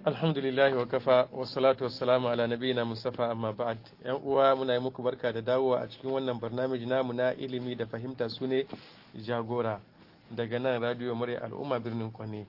alhamdulillahi wa kafa wa salatu wa salamu ala nabiyina mustafa amma ba'd yan uwa muna yi muku barka da dawowa a cikin wannan barnamiji namu na ilimi da fahimta su ne jagora daga nan radio murya al'umma birnin kwane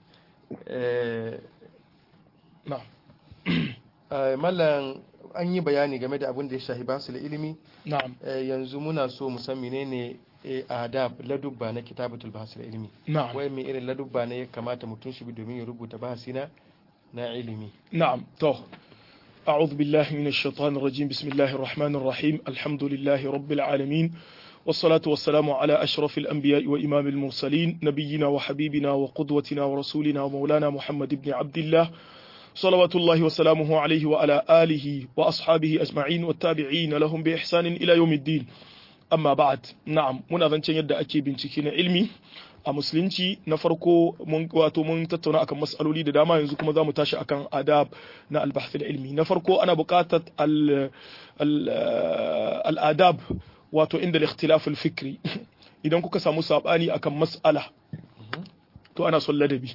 mallan an yi bayani game da abin da ya shahi basu da ilimi na'am yanzu muna so mu san menene adab ladubba na kitabatul bahasil ilimi na'am wai me irin ladubba ne ya kamata mutum shi bi domin ya rubuta bahasina na ilimi نعم تو أعوذ بالله من الشيطان الرجيم بسم الله الرحمن الرحيم الحمد لله رب العالمين والصلاة والسلام على أشرف الأنبياء وإمام المرسلين نبينا وحبيبنا وقدوتنا ورسولنا ومولانا محمد بن عبد الله صلوات الله وسلامه عليه وعلى آله وأصحابه أجمعين والتابعين لهم بإحسان إلى يوم الدين amma ba'ad na'am muna zancen yadda ake bincike na ilmi a musulunci na farko mun wato mun tattauna akan mas'aloli da dama yanzu kuma zamu tashi akan adab na al-bahth ilmi na farko ana buƙatar al-adab wato inda al-ikhtilaf al-fikri idan kuka samu sabani akan mas'ala to ana son ladabi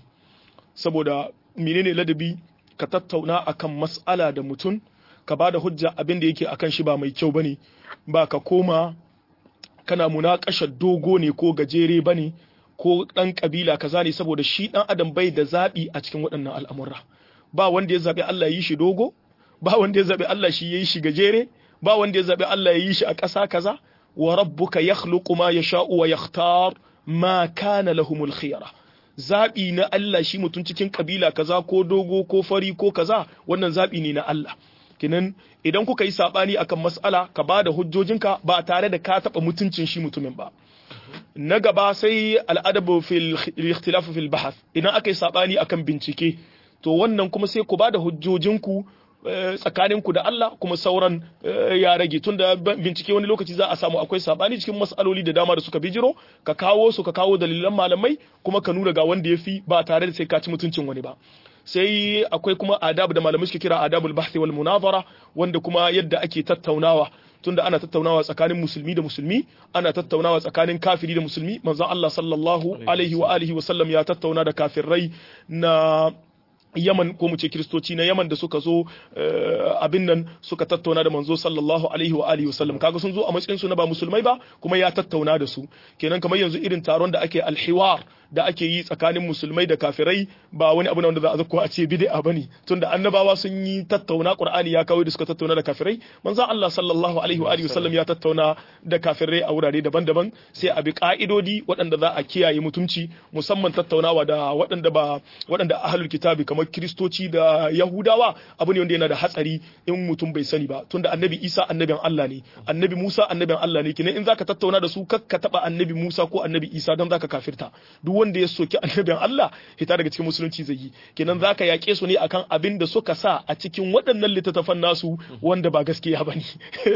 saboda menene ladabi ka tattauna akan mas'ala da mutum ka bada hujja abin da yake akan shi ba mai kyau bane ba ka koma kana munakashar dogo ne ko gajere ba ne ko ɗan ƙabila kaza ne saboda shi ɗan adam bai da zaɓi a cikin waɗannan al'amurra ba wanda ya zaɓi Allah ya yi shi dogo ba wanda ya zaɓi Allah shi ya yi shi gajere ba wanda ya zaɓi Allah ya yi shi a ƙasa kaza wa rabbuka yakhluqu ma yasha'u wa yakhtar ma kana lahumul khiyara zaɓi na Allah shi mutum cikin ƙabila kaza ko dogo ko fari ko kaza wannan zaɓi ne na Allah kinan idan kuka yi sabani akan mas'ala ka ba da hujjojinka ba tare da ka taba mutuncin shi mutumin ba na gaba sai al'adabu fil ikhtilaf fil bahath idan aka yi sabani akan bincike to wannan kuma sai ku ba da hujjojinku tsakaninku da Allah kuma sauran ya rage tunda bincike wani lokaci za a samu akwai sabani cikin mas'aloli da dama da suka bijiro ka kawo su ka kawo dalilan malamai kuma ka nuna ga wanda ya fi ba tare da sai ka ci mutuncin wani ba sai akwai kuma adab da malamai suke kira adabul bahthi wal munazara wanda kuma yadda ake tattaunawa tunda ana tattaunawa tsakanin musulmi da musulmi ana tattaunawa tsakanin kafiri da musulmi manzon Allah sallallahu alaihi wa alihi wa sallam ya tattauna da kafirai na Yaman ko mu ce kiristoci na Yaman da suka zo abin nan suka tattauna da manzo sallallahu alaihi wa alihi wasallam kaga sun zo a matsayin su na ba musulmai ba kuma ya tattauna da su kenan kamar yanzu irin taron da ake alhiwar da ake yi tsakanin musulmai da kafirai ba wani abu ne wanda za a zakko a ce bid'a bane tunda annabawa sun yi tattauna qur'ani ya kawo da suka tattauna da kafirai manzo Allah sallallahu alaihi wa alihi wasallam ya tattauna da kafirai a wurare daban-daban sai a bi ka'idodi waɗanda za a kiyaye mutunci musamman tattaunawa da waɗanda ba waɗanda ahlul kitabi kamar kiristoci da yahudawa abu ne wanda yana da hatsari in mutum bai sani ba tunda annabi isa annabin Allah ne annabi musa annabin Allah ne kenan in zaka tattauna da su kakka taba annabi musa ko annabi isa don zaka kafirta duk wanda ya soki annabin Allah hita daga cikin musulunci zai yi kenan zaka yaƙe su ne akan abin da suka sa a cikin waɗannan littattafan nasu wanda ba gaskiya bane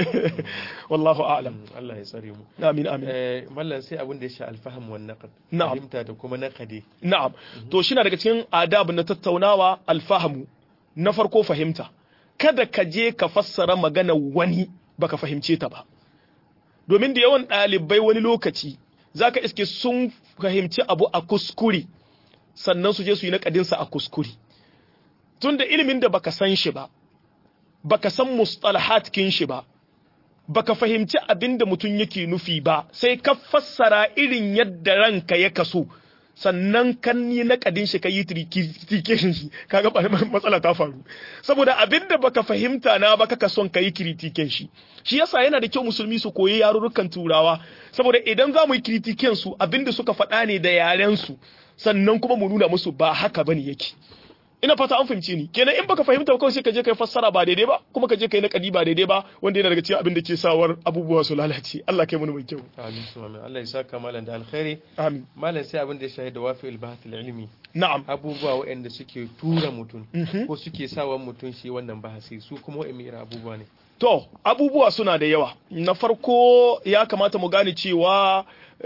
wallahu a'lam Allah ya tsare mu amin amin eh mallan sai abin da ya sha alfaham wan naqd Na'am. fahimta da kuma naqadi na'am to shi na daga cikin adab na tattaunawa alfahamu na farko fahimta kada ka je ka fassara magana wani baka fahimce ta ba domin da yawan ɗalibai wani lokaci zaka iske sun fahimci abu a kuskure sannan su je su yi naƙadinsa a kuskure tunda ilimin da baka san shi ba baka san mustalahat kin shi ba baka fahimci abin da mutum yake nufi ba sai ka fassara irin yadda ranka ya kaso sannan kan yi nakadin shi ka yi critication shi kaga ba matsala ta faru saboda abin da baka fahimta na ba kaka son ka yi critication shi shi yasa yana da kyau musulmi su koyi yarurrukan turawa saboda idan za mu yi critication su abin da suka faɗa ne da yaren su sannan kuma mu nuna musu ba haka bane yake ina fata an fahimce ni kenan in baka fahimta ba kawai sai ka je kai fassara ba daidai ba kuma ka je kai nakadi ba daidai ba wanda yana daga cikin abin da ke sawar abubuwa su lalace Allah kai mu mai kyau amin amin Allah ya saka malam da alkhairi amin malam sai abin da ya shahida wafi'il bahth ilmi na'am abubuwa waɗanda suke tura mutum ko suke sawa mutum shi wannan bahasi su kuma waɗanne irin abubuwa ne To, abubuwa suna da yawa. Na farko ya kamata mu gane cewa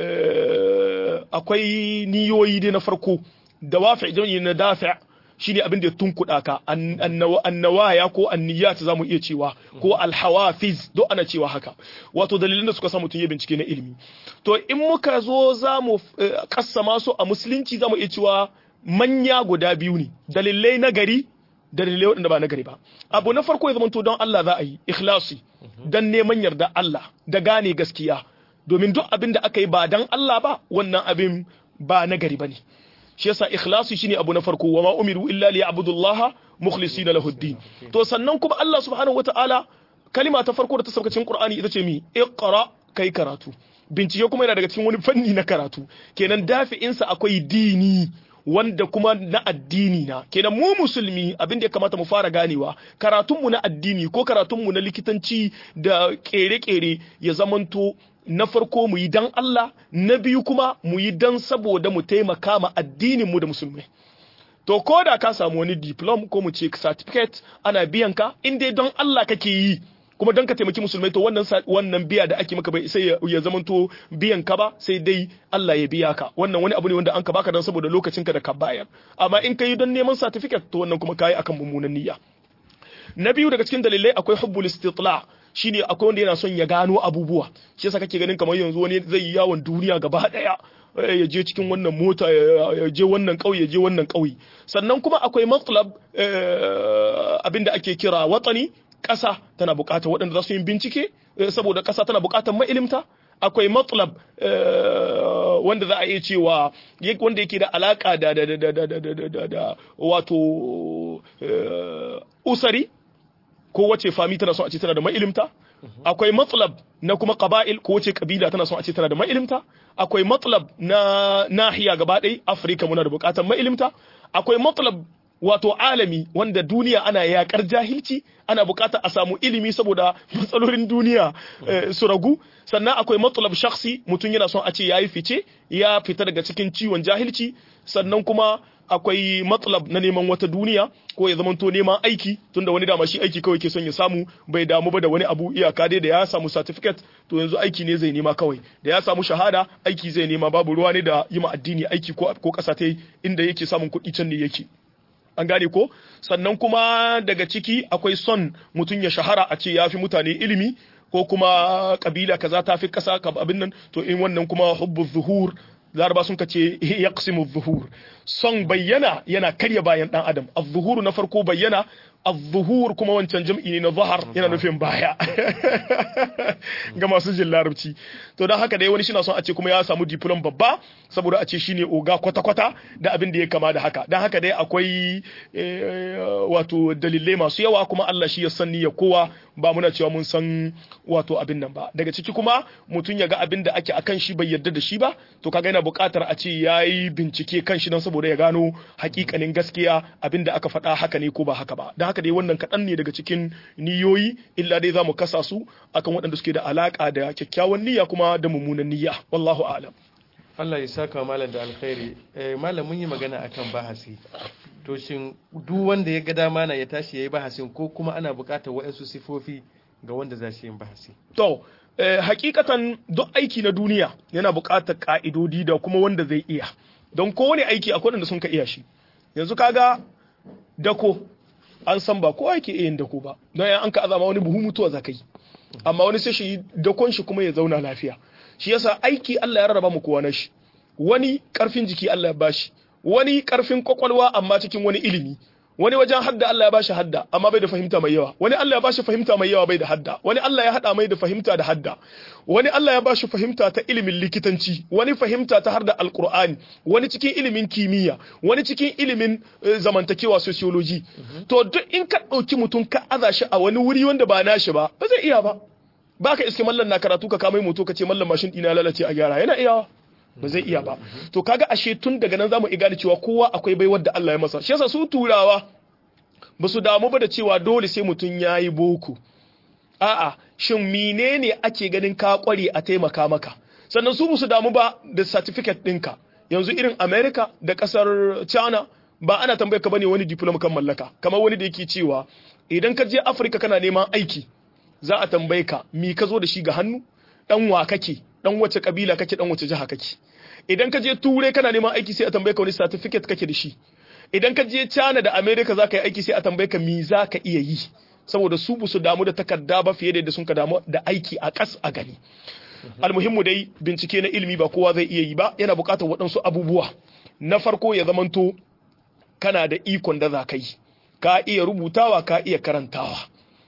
eh, akwai niyoyi dai na farko, da wafi jami'i na dafi shi ne abin da ya tunkuɗa ka, an- annawa- annawaya ko anniyat za mu iya cewa, ko alhawafiz, do ana cewa haka. Wato dalilin da suka sa mutum ya bincike na ilimi. To, in muka zo za mu eh, kassama su a musulunci za mu iya cewa manya guda biyu ne, dalilai na gari da dalilai waɗanda ba na gari ba abu na farko ya zamanto don Allah za a yi ikhlasi don neman yarda Allah da gane gaskiya domin duk abin da aka yi ba don Allah ba wannan abin ba na gari bane shi yasa ikhlasi shine abu na farko wa ma umiru illa liya'budullaha mukhlisina lahu din to sannan kuma Allah subhanahu wataala kalima ta farko da ta sauka cikin Qur'ani ita ce mi iqra kai karatu bincike kuma yana daga cikin wani fanni na karatu kenan dafi'insa akwai dini wanda kuma na addini na kenan mu musulmi abin da ya kamata mu fara ganewa karatunmu na addini ko karatunmu na likitanci da kere-kere ya zamanto na farko mu yi dan Allah na biyu kuma mu yi dan saboda mu taimaka ma addinin mu da musulmai to ko da ka samu wani diplom ko mu ce certificate ana biyan ka in dai don Allah kake yi kuma don ka taimaki musulmai to wannan wannan biya da ake maka bai sai ya zamanto biyan ka ba sai dai Allah ya biya ka wannan wani abu ne wanda an ka baka dan saboda lokacin ka da ka bayar amma in ka yi don neman certificate to wannan kuma kai akan mummunan niyya na biyu daga cikin dalilai akwai hubbul istitla shine akwai wanda yana son ya gano abubuwa shi yasa kake ganin kamar yanzu wani zai yi yawon duniya gaba daya ya je cikin wannan mota ya je wannan ƙauye ya je wannan ƙauye sannan kuma akwai matlab abinda ake kira watsani ƙasa tana buƙatar waɗanda za su yi bincike saboda ƙasa tana buƙatar ma'ilimta akwai matlab wanda za a iya cewa wanda yake da alaƙa da da da da da da da wato usari ko wace fami tana son a ce tana da ma'ilimta akwai matlab na kuma qaba'il ko wace kabila tana son a ce tana da ma'ilimta akwai matlab na nahiya gaba ɗaya afirka muna da buƙatar ma'ilimta akwai matlab wato alami wanda duniya ana yakar jahilci ana bukata a samu ilimi saboda matsalolin duniya su ragu sannan akwai matsalab shakhsi mutum yana son a ce yayi fice ya fita daga cikin ciwon jahilci sannan kuma akwai matsalab na neman wata duniya ko ya zamanto neman aiki tunda wani dama shi aiki kawai ke son ya samu bai damu ba da wani abu iyaka dai da ya samu certificate to yanzu aiki ne zai nema kawai da ya samu shahada aiki zai nema babu ruwa ne da yi ma addini aiki ko ko kasa ta inda yake samun kuɗi can ne yake an gane ko sannan kuma daga ciki akwai son mutum ya shahara a ce ya fi mutane ilimi ko kuma kabila kaza ta fi kasa abin nan to in wannan kuma hubbu zuhur laraba sun kace yaqsimu zuhur son bayyana yana karya bayan dan adam az-zuhur na farko bayyana az-zuhur kuma wancan jam'i ne na zahar yana nufin baya ga masu jin larabci to dan haka dai wani shi na son a ce kuma ya samu diplom babba saboda a ce shine oga kwata-kwata da abin da ya kama da haka dan haka dai akwai wato dalilai masu yawa kuma Allah shi ya san ya kowa ba muna cewa mun san wato abin nan ba daga ciki kuma mutum ya ga abin da ake akan shi bai yarda da shi ba to kaga yana buƙatar a ce yayi bincike kan shi don saboda ya gano hakikanin gaskiya abin da aka faɗa haka ne ko ba haka ba don haka dai wannan kaɗan ne daga cikin niyoyi illa dai za mu kasa su akan waɗanda suke da alaƙa da kyakkyawan niyya kuma da mummunan niyya wallahu a'lam Allah ya saka malam da alkhairi eh, malam mun yi magana akan bahasi to shin duk wanda ya ga dama na ya tashi yayi bahasin ko kuma ana buƙatar waɗansu sifofi ga wanda za shi yin bahasi to eh, hakikatan duk aiki na duniya yana buƙatar ka'idodi da kuma wanda zai iya don kowane aiki akwai wanda sun ka iya shi yanzu kaga dako an san ba kowa yake iya yin dako ba don yan an ka azama wani buhu mutuwa za ka yi amma wani sai shi dakon shi kuma ya zauna lafiya shi yasa aiki Allah ya rarraba mu kowa na shi wani karfin jiki Allah ya bashi wani karfin kwakwalwa amma cikin wani ilimi wani wajen hadda Allah ya bashi hadda amma bai da fahimta mai yawa wani Allah ya bashi fahimta mai yawa bai da hadda wani Allah ya hada mai da fahimta da hadda wani Allah ya bashi fahimta ta ilimin likitanci wani fahimta ta har da alqur'ani wani cikin ilimin kimiyya wani cikin ilimin zamantakewa sociology to duk in ka dauki mutum ka aza shi a wani wuri wanda ba nashi ba ba zai iya ba baka iske mallan na karatu ka kama moto ka ce mallan mashin dina lalace a gyara yana iyawa ba zai iya ba to kaga ashe tun daga nan zamu gane cewa kowa akwai baiwar da Allah ya masa shi yasa su turawa ba su damu ba da cewa dole sai mutum yayi boko a'a shin menene ake ganin ka kware a taimaka maka sannan su su damu ba da certificate ɗinka yanzu irin America da kasar China ba ana tambayar ka bane wani diploma kan mallaka kamar wani da yake cewa idan ka je Africa kana neman aiki za a tambaye ka mi ka zo da shi ga hannu dan wa kake dan wace kabila kake dan wace jiha kake idan ka je ture kana neman aiki sai a tambaye ka wani certificate kake da shi idan ka je China da America za ka yi aiki sai a tambaye ka mi za ka iya yi saboda su bu su damu da takarda ba fiye da yadda sun ka damu da aiki a kas a gani almuhimmu dai bincike na ilimi ba kowa zai iya yi ba yana buƙatar waɗansu abubuwa na farko ya zamanto kana da ikon da za ka yi ka iya rubutawa ka iya karantawa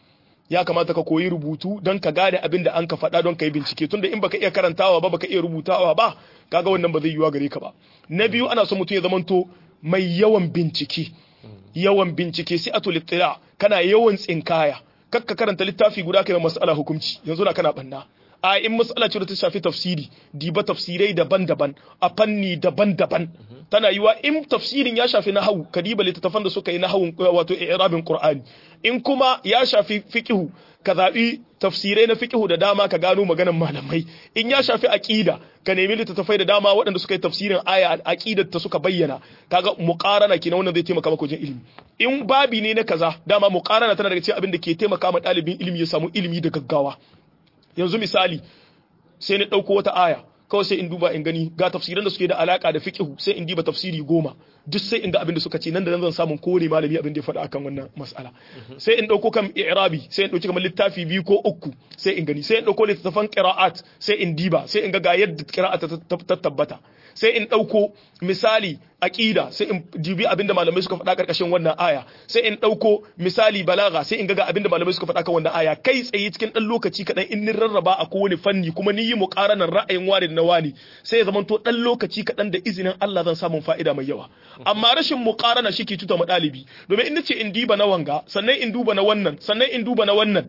ya kamata ka koyi rubutu don ka gane abin da an ka faɗa don ka yi bincike tunda in baka iya karantawa ba baka iya rubutawa ba kaga wannan ba zai yiwa gare ka ba na biyu ana son mutum ya zamanto mai yawan bincike yawan bincike sai atul ittila kana yawan tsinkaya kakka karanta littafi guda kai mas'ala hukunci yanzu na kana banna a in mas'ala ce da ta shafi tafsiri diba tafsirai daban-daban a fanni daban-daban tana yiwa in tafsirin ya shafi nahawu ka diba littattafan da suka yi nahawun wato i'rabin qur'ani in kuma ya shafi fiqhu ka zaɓi tafsirai na fiqhu da dama ka gano maganan malamai in ya shafi aqida ka nemi littattafai da dama waɗanda suka yi tafsirin aya aqidar ta suka bayyana kaga muqarana kenan wannan zai taimaka maka wajen ilimi in babi ne na kaza dama muqarana tana daga cikin abin da ke taimaka ma ɗalibin ilimi ya samu ilimi da gaggawa yanzu misali sai ni ɗauko wata aya kawai sai in duba in gani ga tafsiran da suke da alaka da fiqhu sai in diba tafsiri goma duk sai in ga abin da suka ce nan da nan zan samu kowane malami abin da ya faɗa akan wannan mas'ala sai in ɗauko kan i'rabi sai in ɗauki kamar littafi biyu ko uku sai in gani sai in ɗauko littattafan qira'at sai in diba sai in ga ga yadda qira'at ta tabbata sai in ɗauko misali aƙida sai in dibi abinda malamai suka faɗa ƙarƙashin wannan aya sai in ɗauko misali balaga sai in ga abinda malamai suka faɗa kan wannan aya kai tsaye cikin ɗan lokaci kaɗan in nin rarraba a kowane fanni kuma ni yi muƙaranar ra'ayin wani da na wani sai ya zamanto ɗan lokaci kaɗan da izinin Allah zan samun fa'ida mai yawa amma rashin muƙarana shi ke cuta ma ɗalibi domin in nace in diba na wanga sannan in duba na wannan sannan in duba na wannan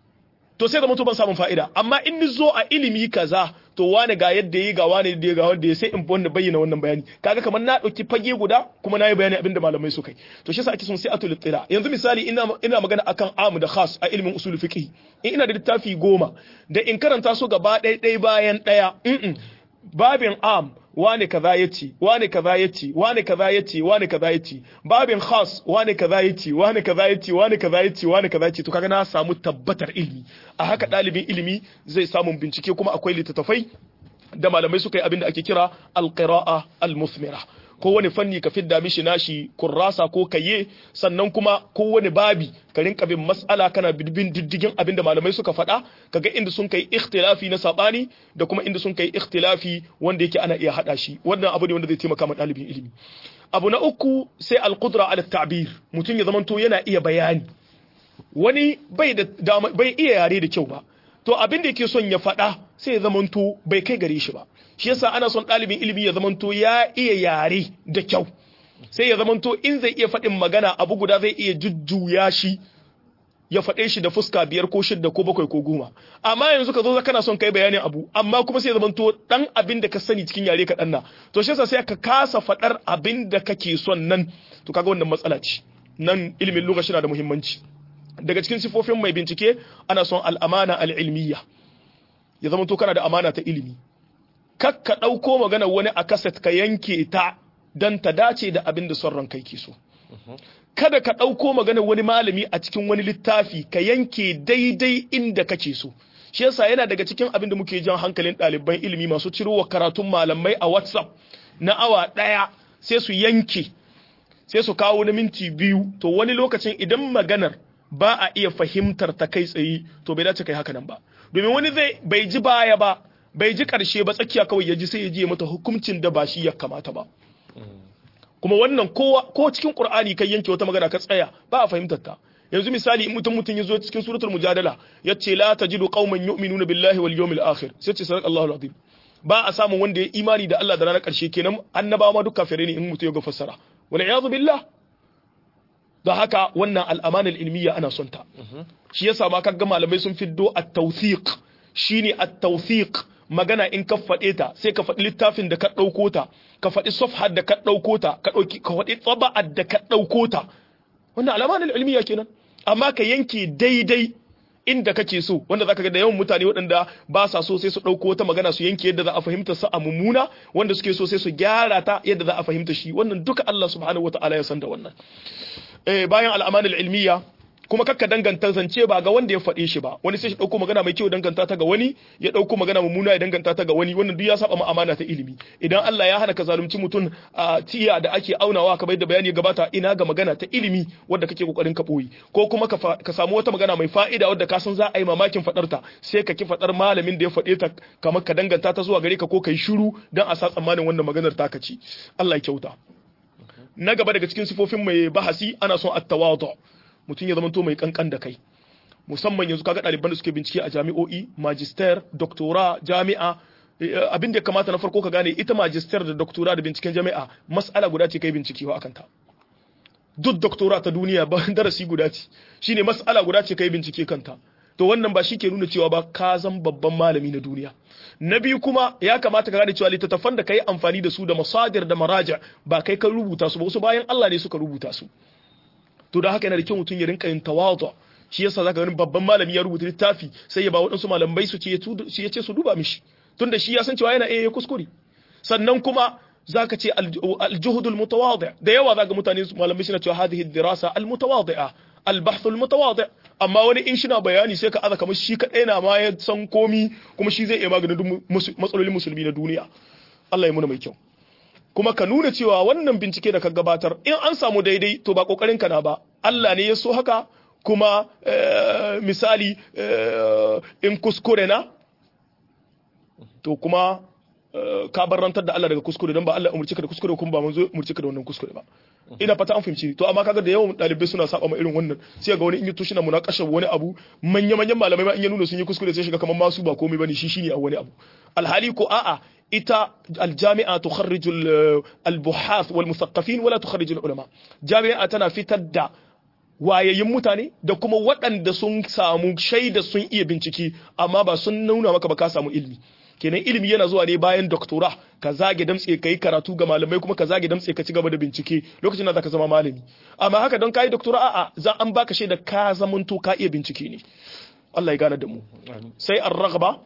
to sai zama to ban samun fa'ida amma in ni zo a ilimi kaza to wane ga yadda yi ga wane da ga wanda ya sai in wanda bayyana wannan bayani kaga kamar na dauki fage guda kuma na yi bayani abin da malamai suka yi to shi yasa ake son sai atul tira yanzu misali ina ina magana akan amu da khas a ilimin usul fiqh in ina da littafi goma da in karanta su gaba ɗaya ɗaya bayan ɗaya babin am wane kaza yace wane kaza yace wane kaza yace wane kaza yace babin khas wane kaza yace wane kaza yace wane kaza yace wane kaza yace to kaga na samu tabbatar ilimi a haka dalibin ilimi zai samu bincike kuma akwai littattafai da malamai suka yi abin da ake kira alqira'a almusmira kowane fanni ka fidda mishi nashi kurrasa ko kaye sannan kuma kowane babi ka rinka bin mas'ala kana bin diddigin abin da malamai suka faɗa kaga inda sun kai ikhtilafi na sabani da kuma inda sun kai ikhtilafi wanda yake ana iya hada shi wannan abu ne wanda zai taimaka ma ɗalibin ilimi abu na uku sai alqudra ala ta'bir mutum ya zamanto yana iya bayani wani bai da bai iya yare da kyau ba to abin da yake son ya faɗa sai ya zamanto bai kai gare shi ba shi yasa ana son ɗalibin ilimi ya zamanto ya iya yare da kyau sai ya zamanto in zai iya faɗin magana abu guda zai iya jujjuya shi ya faɗe shi da fuska biyar ko shidda ko bakwai ko goma amma yanzu ka zo kana son kai bayanin abu amma kuma sai ya zamanto dan abin da ka sani cikin yare ka na to shi yasa sai ka kasa faɗar abin da kake son nan to kaga wannan matsala ce nan ilimin lugha shi na da muhimmanci daga cikin sifofin mai bincike ana son al'amana al'ilmiya ya zama to kana da amana ta ilimi kakka ɗauko magana wani a kaset ka yanke ta don ta dace da abin da son ranka ke so kada ka ɗauko magana wani malami a cikin wani littafi ka yanke daidai inda kake so shi yasa yana daga cikin abin da muke jan hankalin ɗaliban ilimi masu cirowa karatun malamai a whatsapp na awa ɗaya sai su yanke sai su kawo na minti biyu to wani lokacin idan maganar ba a iya fahimtar ta kai tsaye to bai dace kai haka nan ba domin wani zai bai ji baya ba bai ji karshe ba tsakiya kawai ya ji sai ya je mata hukuncin da ba shi ya kamata ba kuma wannan kowa ko cikin qur'ani kai yanke wata magana ka tsaya ba a fahimtar ta yanzu misali in mutum mutum yazo cikin suratul mujadala yace la tajidu qauman yu'minuna billahi wal yawmil akhir sai ce sadaq Allahu alazim ba a samun wanda ya imani da Allah da ranar karshe kenan annabawa ma duk kafirai ne in mutum ya ga fassara wal iyadu billah da haka wannan al'amanar ilmiya ana son ta shi yasa ma kaga malamai sun fiddo at-tawthiq shine at-tawthiq magana in ka faɗe ta sai ka faɗi littafin da ka ɗauko ta ka faɗi safhar da ka ɗauko ta ka ɗauki ka faɗi tsaba'ar da ka ɗauko ta wannan alamanar ilmiya kenan amma ka yanke daidai inda kake so wanda zaka ga da yawan mutane waɗanda ba sa so sai su ɗauko wata magana su yanke yadda za a fahimta sa a mummuna wanda suke so sai su gyara ta yadda za a fahimta shi wannan duka Allah subhanahu wataala ya san da wannan eh bayan al'amanul ilmiya kuma kakka danganta zance ba ga wanda ya faɗe shi ba wani sai shi ɗauko magana mai kyau danganta ta ga wani ya ɗauko magana mummuna ya danganta ta ga wani wannan duk ya saba ma amana ta ilimi idan Allah ya hana ka zalunci mutum a tiya da ake aunawa kamar da bayani ya gabata ina ga magana ta ilimi wadda kake kokarin ka boye ko kuma ka samu wata magana mai fa'ida wadda ka san za a yi mamakin faɗar ta sai ka ki faɗar malamin da ya faɗe ta kamar ka danganta ta zuwa gare ka ko kai shiru dan a sa tsammanin wannan maganar ta ci Allah ya kyauta na gaba daga cikin sifofin mai bahasi ana son at-tawadu mutum ya zamanto mai kankan da kai musamman yanzu kaga ɗaliban da suke bincike a jami'o'i magister doctora jami'a abin da ya kamata na farko ka gane ita magister da doctora da binciken jami'a mas'ala guda ce kai bincike wa akan ta duk doctora ta duniya ba darasi guda ce shine mas'ala guda ce kai bincike kanta to wannan ba shi ke nuna cewa ba ka zan babban malami na duniya na biyu kuma ya kamata ka gane cewa littattafan da kai amfani da su da masadir da maraja ba kai ka rubuta su ba wasu bayan Allah ne suka rubuta su to da haka yana da kyau mutum ya rinka yin tawadu shi yasa zaka ganin babban malami ya rubuta littafi sai ya ba waɗansu malamai su ce ya ce su duba mishi tunda shi ya san cewa yana iya kuskure sannan kuma zaka ce aljuhudul mutawadi da yawa zaka mutane malamai suna cewa hadhihi dirasa almutawadi'a albahth almutawadi amma wani in shina bayani sai ka aza kamar shi kadai na ma ya san komi kuma shi zai iya maganin matsalolin musulmi na duniya Allah ya muna mai kyau kuma ka nuna cewa wannan bincike da ka gabatar in an samu daidai to ba kokarin ka na ba Allah ne ya so haka kuma misali in kuskure na to kuma ka barantar da Allah daga kuskure don ba Allah umurci ka da kuskure kuma ba manzo umurci ka da wannan kuskure ba ina fata an fahimci to amma kaga da yawan dalibai suna saba ma irin wannan sai ga wani in yi tushi na munakashar wani abu manya manyan malamai ma in ya nuna sun yi kuskure sai shiga kamar masu ba komai bane shi shine a wani abu alhali ko a'a ita aljami'a tukharriju albuhath wal musaqqafin wala tukharriju ulama jami'a tana fitar da wayayin mutane da kuma waɗanda sun samu shaida sun iya bincike amma ba sun nuna maka ba ka samu ilmi kenan ilimi yana zuwa ne bayan doktora ka zage damtse ka yi karatu ga malamai kuma ka zage damtse ka ci gaba da bincike lokacin da zaka zama malami amma haka don ka yi doktora a'a za an baka shaida ka zamanto ka iya bincike ne Allah ya gane da mu sai ar-raghba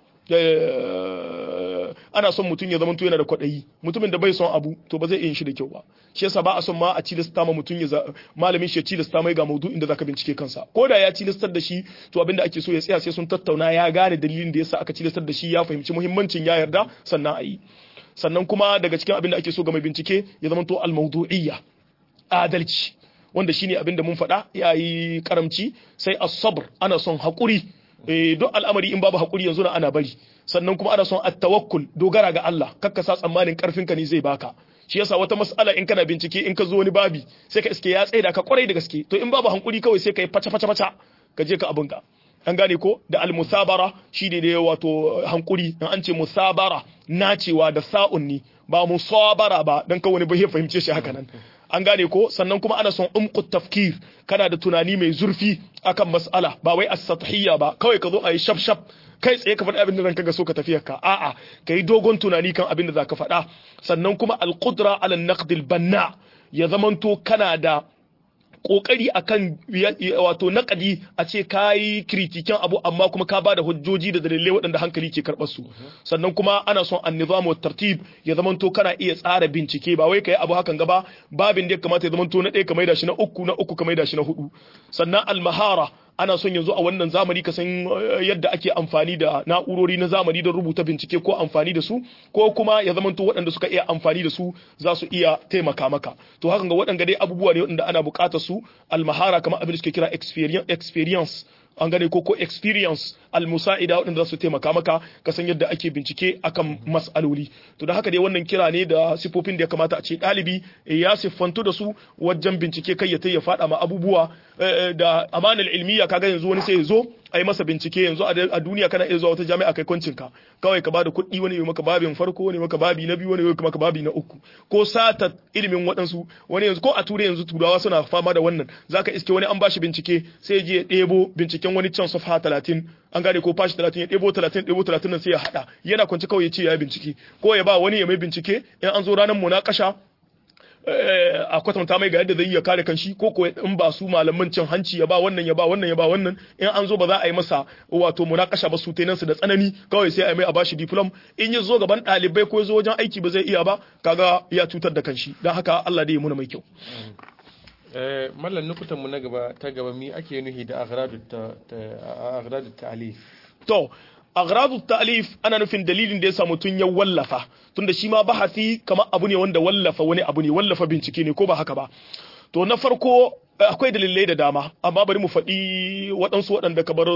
ana son mutum ya zamanto yana da kwaɗayi mutumin da bai son abu to ba zai iya yin shi da kyau ba shi yasa ba a son ma a tilasta ma mutum ya malamin shi ya tilasta mai ga maudu'in da zaka bincike kansa ko da ya tilastar da shi to abinda ake so ya tsaya sai sun tattauna ya gane dalilin da yasa aka tilastar da shi ya fahimci muhimmancin ya yarda sannan a yi sannan kuma daga cikin abin da ake so ga mai bincike ya zamanto al-mawdu'iyya adalci wanda shine abin da mun faɗa yayi karamci sai as-sabr ana son haƙuri duk al'amari in babu haƙuri yanzu na ana bari sannan kuma ana son at-tawakkul dogara ga Allah kakka sa tsammanin karfin ka ne zai baka shi yasa wata mas'ala in kana bincike in ka zo wani babi sai ka iske ya tsaida ka kwarai da gaske to in babu hankuri kawai sai ka yi faca faca faca ka je ka abunka an gane ko da al-musabara shi ne wato hankuri in an ce musabara nacewa da sa'un ne ba musabara ba dan kawai wani bai fahimce shi haka nan an gane ko sannan kuma ana son umqut tafkir kana da tunani mai zurfi akan mas'ala ba wai as-sathiyya ba kawai ka zo a yi shaf shaf kai tsaye ka faɗi abin da zan kaga so ka tafiya ka a'a ka yi dogon tunani kan abin da za ka faɗa sannan kuma al-qudra ala naqdil banna ya zamanto kana da kokari akan wato nakadi a ce kayi kritikin abu amma kuma ka bada hujjoji da dalilai waɗanda hankali ke karɓar su sannan kuma ana son an-nizam wa tartib ya zamanto kana iya tsara bincike ba wai kai abu hakan gaba babin da ya kamata ya zamanto na ɗaya ka maida shi na uku na uku ka maida shi na hudu sannan al-mahara ana son yanzu a wannan zamani ka san yadda ake amfani da na'urori na zamani don rubuta bincike ko amfani da su ko kuma ya zamanto waɗanda suka iya amfani da su za su iya taimaka maka to hakan ga waɗanda dai abubuwa ne waɗanda ana buƙatar su almahara kamar abin da suke kira experience an gane ko ko experience almusa'ida waɗanda za su taimaka maka ka san yadda ake bincike akan mas'aloli to da haka dai wannan kira ne da sifofin da ya kamata a ce ɗalibi ya siffantu da su wajen bincike kai ya ya faɗa ma abubuwa da amanar ilmiya kaga yanzu wani sai ya zo a yi masa bincike yanzu a duniya kana iya zuwa wata jami'a kai kwancin ka kawai ka bada kuɗi wani ya maka babin farko wani maka babi na biyu wani ya maka babi na uku ko sata ilimin waɗansu wani yanzu ko a turai yanzu turawa suna fama da wannan zaka iske wani an bashi bincike sai je ya ɗebo binciken wani can safa talatin an gane ko fashi talatin ya ɗebo talatin ɗebo talatin nan sai ya haɗa yana kwanci kawai ya ce ya yi bincike ko ya ba wani ya mai bincike in an zo ranar munakasha a kwatanta mai ga yadda zai iya kare kanshi ko ko in ba su malaman cin hanci ya ba wannan ya ba wannan ya ba wannan in an zo ba za a yi masa wato munakasha ba su tenan su da tsanani kawai sai a yi mai a bashi diplom in ya zo gaban ɗalibai ko ya zo wajen aiki ba zai iya ba kaga ya cutar da kanshi don haka Allah dai ya muna mai kyau mallan nukutan mu na gaba ta gaba mi ake nuhi da aghradu ta'alif to aghradu ta'alif ana nufin dalilin da yasa mutun ya wallafa tunda shi ma bahasi kamar abu ne wanda wallafa wani abu ne wallafa bincike ne ko ba haka ba to na farko akwai dalilai da dama amma bari mu faɗi waɗansu waɗanda kamar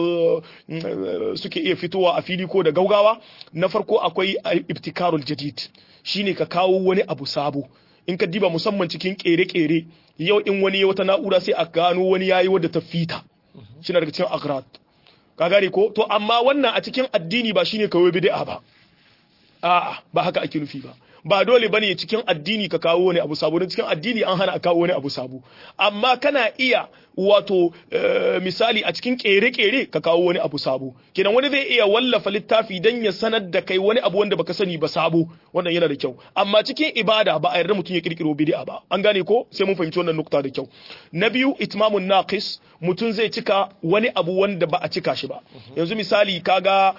suke iya fitowa a fili ko da gaugawa na farko akwai ibtikarul jadid shine ka kawo wani abu sabo in ka diba musamman cikin kere-kere yau in wani ya wata na'ura sai a gano wani yayi wadda ta fita shi daga cikin agrat ka gane ko to amma wannan a cikin addini ba shine kawai bid'a ba a'a ba haka ake nufi ba ba dole bane cikin addini ka kawo wani abu sabo cikin addini an hana a kawo wani abu sabo amma kana iya wato misali a cikin kere-kere ka kawo wani abu sabo kenan wani zai iya wallafa littafi dan ya sanar da kai wani abu wanda baka sani ba sabo wannan yana da kyau amma cikin ibada ba a yarda mutum ya kirkiro bid'a ba an gane ko sai mun fahimci wannan nukta da kyau na biyu itmamun naqis mutum zai cika wani abu wanda ba a cika shi ba yanzu misali kaga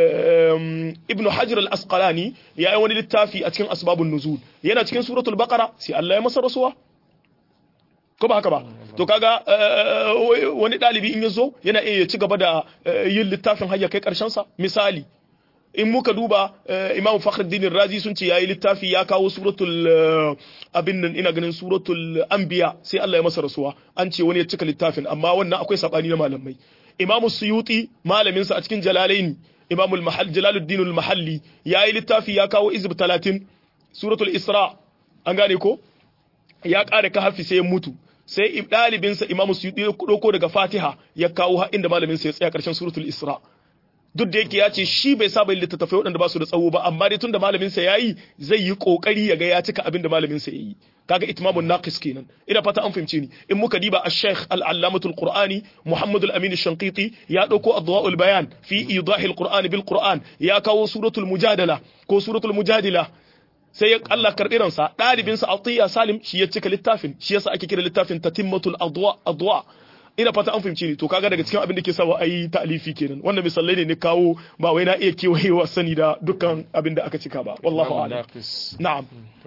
ibnu hajar al-asqalani ya yi wani littafi a cikin asbabun nuzul yana cikin suratul baqara sai Allah ya masa rasuwa ko ba haka ba to kaga wani dalibi in yazo yana iya ci gaba da yin littafin hayya kai karshen sa misali in muka duba imam fakhruddin razi sun ce yayi littafi ya kawo suratul abin nan ina ganin suratul anbiya sai Allah ya masa rasuwa an ce wani ya cika littafin amma wannan akwai sabani na malamai imam suyuti malamin sa a cikin jalalaini imam al-mahall jalaluddin al-mahalli yayi littafi ya kawo izb 30 suratul isra an gane ko ya kare ka hafi sai ya mutu sai ɗalibinsa imamu suyuti ya ɗauko daga fatiha ya kawo har inda malaminsa ya tsaya ƙarshen suratul isra duk da yake ya ce shi bai saba yin littattafai waɗanda ba su da tsawo ba amma dai tun da malaminsa ya yi zai yi ƙoƙari ya ga ya cika abin da malaminsa ya yi kaga itmamun naqis kenan ina fata an fahimce ni in muka diba ash-shaykh al-allamatul qur'ani muhammad al-amin ash-shanqiti ya dauko adwa'ul bayan fi idahil qur'ani bil qur'an ya kawo suratul mujadala ko suratul mujadila sai Allah karɓi ransa ɗalibinsa Atiya Salim shi ya cika littafin shi yasa ake kira littafin tatimmatul adwa adwa ina fata an fahimci ni to kaga daga cikin abin da ke sawa ayi ta'alifi kenan wannan misalai ne ni kawo ba wai na iya kewayewa sani da dukkan abin da aka cika ba wallahu a'lam na'am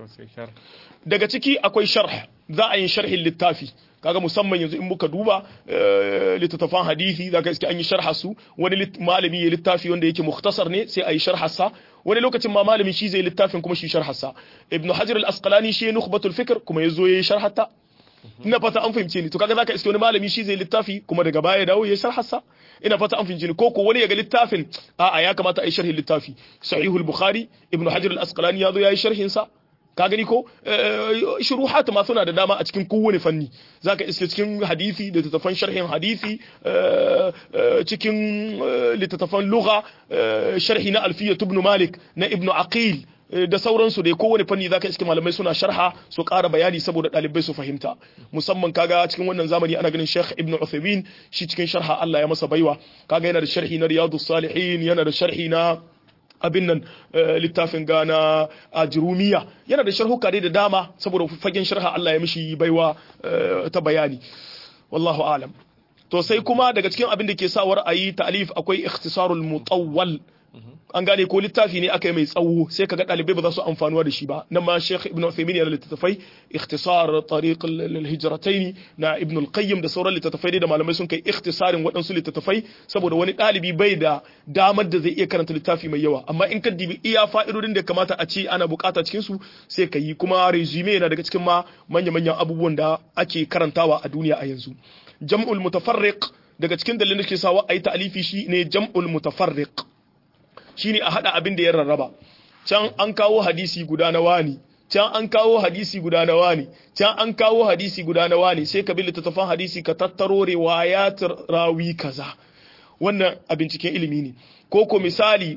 daga ciki akwai sharh za a yi sharhin littafi kaga musamman yanzu in muka duba littattafan hadisi zaka iske an yi sharha su wani malami ya littafi wanda yake mukhtasar ne sai a yi sharhasa wani lokacin ma malami shi zai littafin kuma shi sharhasa ibnu hajar al-asqalani shi nukhbatul fikr kuma yazo yayi sharhata ina fata an fahimce ni to kaga zaka iske wani malami shi zai littafi kuma daga baya dawo yayi sharhasa ina fata an fahimce ni ko ko wani ya ga littafin a'a ya kamata a yi sharhin littafi sahihul bukhari ibnu hajar al-asqalani yazo yayi sharhin sa ka gani ko shuruhat ma suna da dama a cikin kowane fanni zaka iske cikin hadisi da littattafan sharhin hadisi cikin littattafan lugha sharhi na alfiya ibn malik na ibn aqil da sauransu dai kowane fanni zaka iske malamai suna sharha su ƙara bayani saboda ɗalibai su fahimta musamman kaga cikin wannan zamani ana ganin Sheikh Ibn Uthaymeen shi cikin sharha Allah ya masa baiwa kaga yana da sharhi na Riyadus Salihin yana da sharhi na abin nan littafin gana a jirumiya yana da sharhuka dai da dama saboda fagen sharha Allah ya mishi baiwa ta bayani wallahu alam to sai kuma daga cikin abin da ke sawar a yi ta'alif akwai ikhtisarul mutawwal an gane ko littafi ne aka yi mai tsawo sai kaga ɗalibai ba za su amfanuwa da shi ba nan ma Sheikh Ibn Uthaymeen yana littattafai ikhtisar tariq al-hijratayn na Ibn al-Qayyim da sauran littattafai da malamai sun kai ikhtisarin waɗansu littattafai saboda wani ɗalibi bai da damar da zai iya karanta littafi mai yawa amma in ka dibi iya fa'idodin da kamata a ce ana bukata cikin su sai ka yi kuma resume yana daga cikin ma manya-manyan abubuwan da ake karantawa a duniya a yanzu jam'ul mutafarriq daga cikin dalilin da ke sawa ayi ta'alifi shi ne jam'ul mutafarriq shine a hada abin da ya rarraba can an kawo hadisi guda na wani can an kawo hadisi guda na wani can an kawo hadisi guda na wani sai ka bi littattafan hadisi ka tattaro riwayat rawi kaza wannan a binciken ilimi ne ko ko misali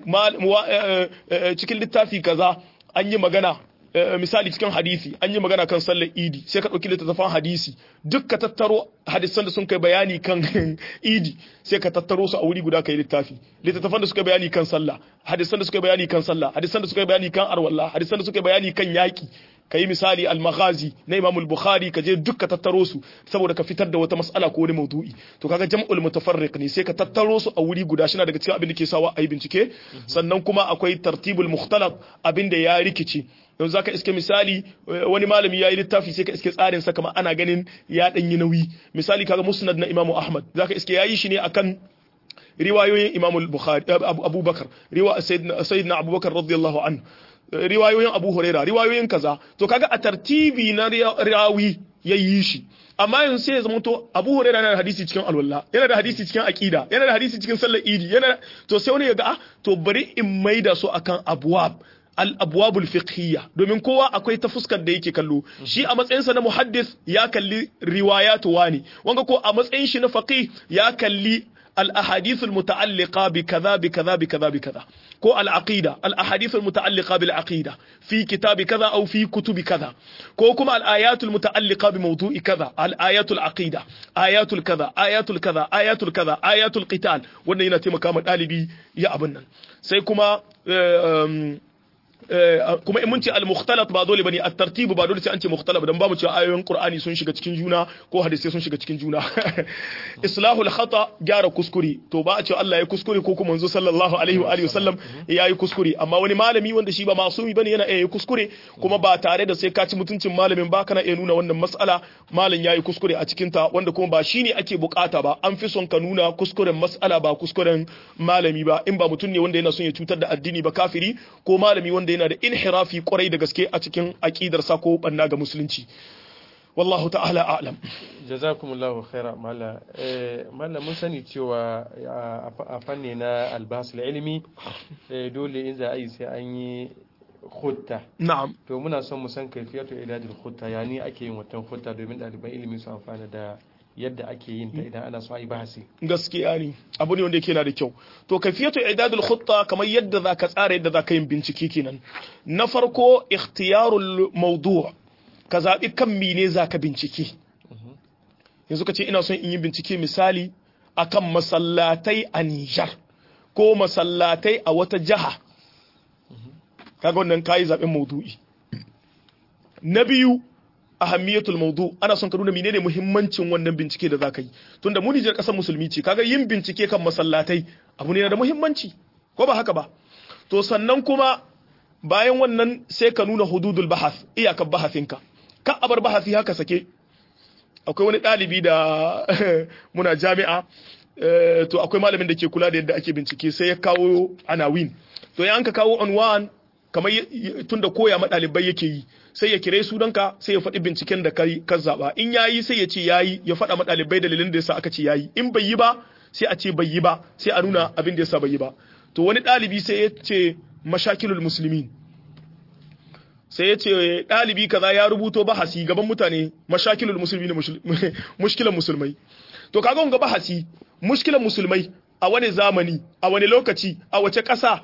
cikin littafi kaza an yi magana misali cikin hadisi an yi magana kan sallar idi sai ka ɗauki littattafan hadisi duk ka tattaro hadisan da sun kai bayani kan idi sai ka tattaro su a wuri guda kai littafi littattafan da suka bayani kan sallah hadisan da suka bayani kan sallah hadisan da suka bayani kan arwalla hadisan da suka bayani kan yaki ka yi misali al-maghazi na imam al-bukhari ka je duk ka tattaro su saboda ka fitar da wata mas'ala ko wani maudu'i to kaga jam'ul mutafarriq ne sai ka tattaro su a wuri guda shi daga cikin abin da ke sawa a yi bincike sannan kuma akwai tartibul mukhtalaf abin da ya rikice yanzu zaka iske misali wani malami yayi littafi sai ka iske tsarin sa kamar ana ganin ya dan yi nauyi misali kaga musnad na imamu ahmad zaka iske yayi shi ne akan riwayoyin imamu al-bukhari abubakar riwa sayyidina abubakar radiyallahu anhu riwayoyin abu huraira riwayoyin kaza to kaga a tartibi na rawi yayi shi amma yanzu sai ya zama to abu huraira yana da hadisi cikin alwala yana da hadisi cikin aqida yana da hadisi cikin sallar idi yana to sai wani ya ga ah to bari in maida su akan abwab al-abwabul fiqhiyya domin kowa akwai ta fuskar da yake kallo shi a matsayinsa na muhaddis ya kalli riwayatu wani wanga ko a matsayin shi na faqih ya kalli الأحاديث المتعلقة بكذا بكذا بكذا بكذا كو العقيدة الأحاديث المتعلقة بالعقيدة في كتاب كذا أو في كتب كذا كو كما الآيات المتعلقة بموضوع كذا الآيات العقيدة آيات الكذا آيات الكذا آيات الكذا آيات القتال wannan yana taimaka ma ɗalibi ya abin nan sai kuma kuma in mun ce al-mukhtalat ba dole bane at-tartib ba dole sai an ce mukhtalaf dan ba mu cewa ayoyin Qur'ani sun shiga cikin juna ko hadisi sun shiga cikin juna islahul khata gyara kuskure to ba a cewa Allah ya kuskure ko kuma manzo sallallahu alaihi wa alihi wasallam ya yi kuskure amma wani malami wanda shi ba masumi bane yana iya kuskure kuma ba tare da sai ka ci mutuncin malamin ba kana iya nuna wannan mas'ala malam ya yi kuskure a cikin ta wanda kuma ba shine ake bukata ba an fi son ka nuna kuskuren mas'ala ba kuskuren malami ba in ba mutum ne wanda yana son ya cutar da addini ba kafiri ko malami wanda yana da inhirafi kwarai da gaske a cikin aƙidarsa ko banna ga musulunci wallahu ta'ala a'lam jazakumullahu khaira mala mala mun sani cewa a fanni na albas ilimi dole in za a yi sai an yi khutta na'am to muna son mu san kaifiyatu idadil khutta yani ake yin watan khutta domin ɗaliban ilimi su amfana da yadda ake yin ta idan ana so a yi bahasi gaskiya ne abu ne wanda yake na da kyau to kafiyatu idadul khutta kamar yadda zaka tsara yadda zaka yin bincike kenan na farko ikhtiyarul mawdu' ka zabi kan mene zaka bincike yanzu ka ce ina son in yi bincike misali akan masallatai a Nijar ko masallatai a wata jiha kaga wannan kai zaben maudu'i na biyu ahammiyatul mawdu ana son ka nuna menene muhimmancin wannan bincike da zaka yi tunda mu Nijar kasar musulmi ce kaga yin bincike kan masallatai abu ne da muhimmanci ko ba haka ba to sannan kuma bayan wannan sai ka nuna hududul bahath iyakar bahasinka ka abar bahasi haka sake akwai wani ɗalibi da muna jami'a to akwai malamin da ke kula da yadda ake bincike sai ya kawo anawin to ya an ka kawo unwan kamar tunda koya ma ɗalibai yake yi sai ya kire sunanka sai ya faɗi binciken da kai ka zaɓa in yayi sai ya ce yayi ya faɗa ma ɗalibai dalilin da yasa aka ce yayi in bai yi ba sai a ce bai yi ba sai a nuna abin da yasa bai yi ba to wani ɗalibi sai ya ce mashakilul muslimin sai ya ce ɗalibi kaza ya rubuto bahasi gaban mutane mashakilul musulmi ne mushkilan musulmai to kaga wanga bahasi mushkilan musulmai a wani zamani a wani lokaci a wace ƙasa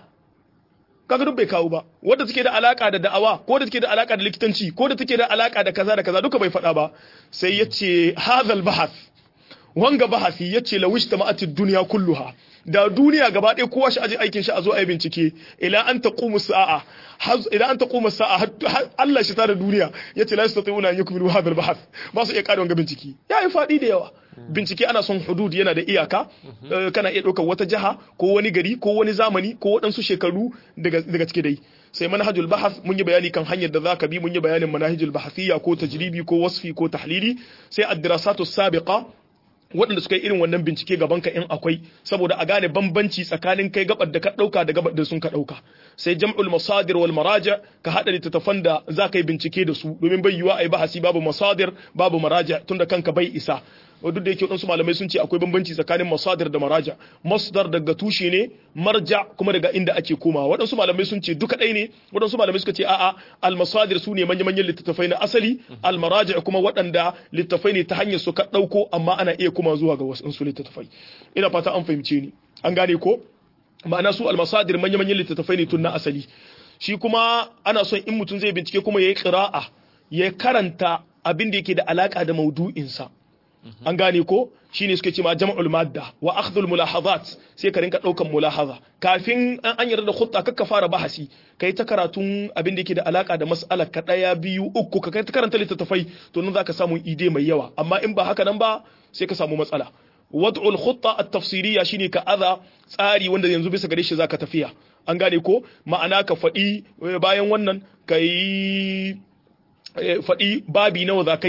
kaga duk bai kawo ba wanda take da alaka da da'awa ko da take da alaka da likitanci ko da take da alaka da kaza da kaza duka bai faɗa ba sai ya ce hadhal bahath wanga bahasi ya ce lawish tama'atid dunya kulluha da duniya gaba ɗaya kowa shi aje aikin shi a zo a yi bincike ila an taqumu sa'a ila an taqumu sa'a Allah shi da duniya yace la yastati'una an yukmilu hadha al-bahth ba su iya kare wanga bincike yayi fadi da yawa bincike ana son hudud yana da iyaka kana iya ɗaukar wata jiha ko wani gari ko wani zamani ko waɗansu shekaru daga daga cike dai sai manhajul bahth mun yi bayani kan hanyar da zaka bi mun yi bayanin manhajul bahthiyya ko tajribi ko wasfi ko tahlili sai ad-dirasatu sabiqa waɗanda suka yi irin wannan bincike gaban ka in akwai saboda a gane bambanci tsakanin kai gabar da ka ɗauka da gabar da sun ka ɗauka sai jam'ul masadir wal maraja ka haɗa littattafan da za ka yi bincike da su domin bai yiwa a yi bahasi babu masadir babu maraja tunda kanka bai isa duk da yake waɗansu malamai sun ce akwai bambanci tsakanin masadir da maraja masdar daga tushe ne marja kuma daga inda ake komawa waɗansu malamai sun ce duka ɗaya ne waɗansu malamai suka ce a'a al masadir su ne manya manyan littattafai na asali al maraja kuma waɗanda littattafai ne ta hanyar su ka ɗauko amma ana iya kuma zuwa ga wasu littattafai ina fata an fahimce ni an gane ko ma'ana su al masadir manya manyan littattafai ne tun na asali shi kuma ana son in mutum zai bincike kuma yayi qira'a ya karanta abin da yake da alaka da maudu'insa an gane ko shine suke ce ma jam'ul madda wa akhdhul mulahazat sai ka rinka daukan mulahaza kafin an yarda da khutta kakka fara bahasi kai ta karatun abin da yake da alaka da mas'ala ka daya biyu uku ka kai ta karanta littattafai to nan zaka samu ide mai yawa amma in ba haka nan ba sai ka samu matsala wad'ul khutta at-tafsiriyya shine ka aza tsari wanda yanzu bisa gare shi zaka tafiya an gane ko ma'ana ka faɗi bayan wannan ka yi faɗi babi nawa za ka yi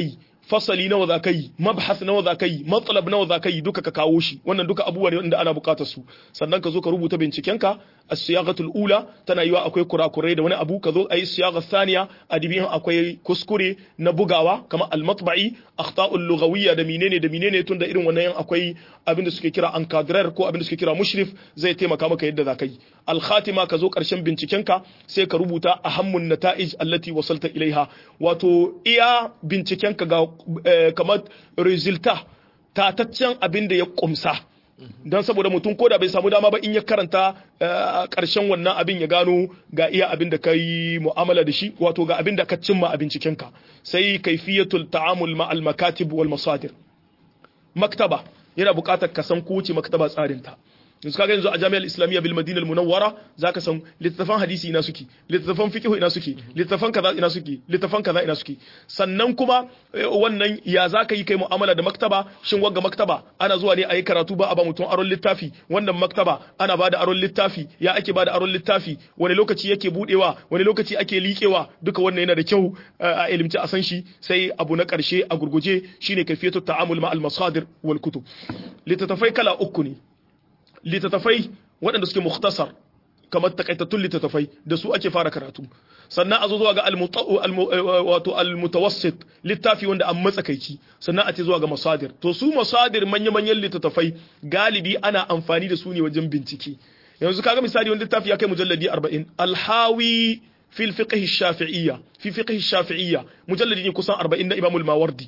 fasali nawa za ka yi mabhas nawa za ka yi matsalab nawa za ka yi duka ka kawo shi wannan duka abubuwa ne wanda ana bukatar su sannan ka zo ka rubuta bincikenka as-siyaghatul ula tana yiwa akwai kurakurai da wani abu ka zo ayi siyagha thaniya adibiyan akwai kuskure na bugawa kamar al-matba'i akhta'ul lughawiyya da menene da menene tunda irin wannan akwai abin da suke kira encadrer ko abin da suke kira mushrif zai taimaka maka yadda za ka yi al-khatima ka zo karshen bincikenka sai ka rubuta ahammun nata'ij allati wasalta ilaiha wato iya bincikenka ga kamar resulta tataccen abin da ya kumsa don saboda mutum ko da bai samu dama ba in ya karanta karshen wannan abin ya gano ga iya abin da ka yi mu'amala da shi wato ga abin da ka cimma a bincikenka sai kaifiyatul ta'amul ma'al makatib wal masadir maktaba yana buƙatar ka san kowace maktaba tsarinta yanzu kaga yanzu a jami'ar islamiyya bil madina al munawwara zaka san littattafan hadisi ina suke littattafan fiqh ina suke littattafan kaza ina suke littattafan kaza ina suke sannan kuma wannan ya zaka yi kai mu'amala da maktaba shin wagga maktaba ana zuwa ne a yi karatu ba a ba mutum aron littafi wannan maktaba ana bada aron littafi ya ake bada aron littafi wani lokaci yake budewa wani lokaci ake liƙewa duka wannan yana da kyau a ilimci a san shi sai abu na karshe a gurguje shine kafiyatu ta'amul ma al masadir wal kutub littattafai kala uku ne littattafai waɗanda suke mukhtasar kamar takaitattun littattafai da su ake fara karatu sannan a zo zuwa ga wato almutawassit littafi wanda an matsakaici sannan a ce zuwa ga masadir to su masadir manya-manyan littattafai galibi ana amfani da su ne wajen bincike yanzu kaga misali wani littafi ya kai mujalladi 40 alhawi fil fiqh shafi'iyya fi fiqh shafi'iyya mujalladi ne kusan 40 na Imam al-Mawardi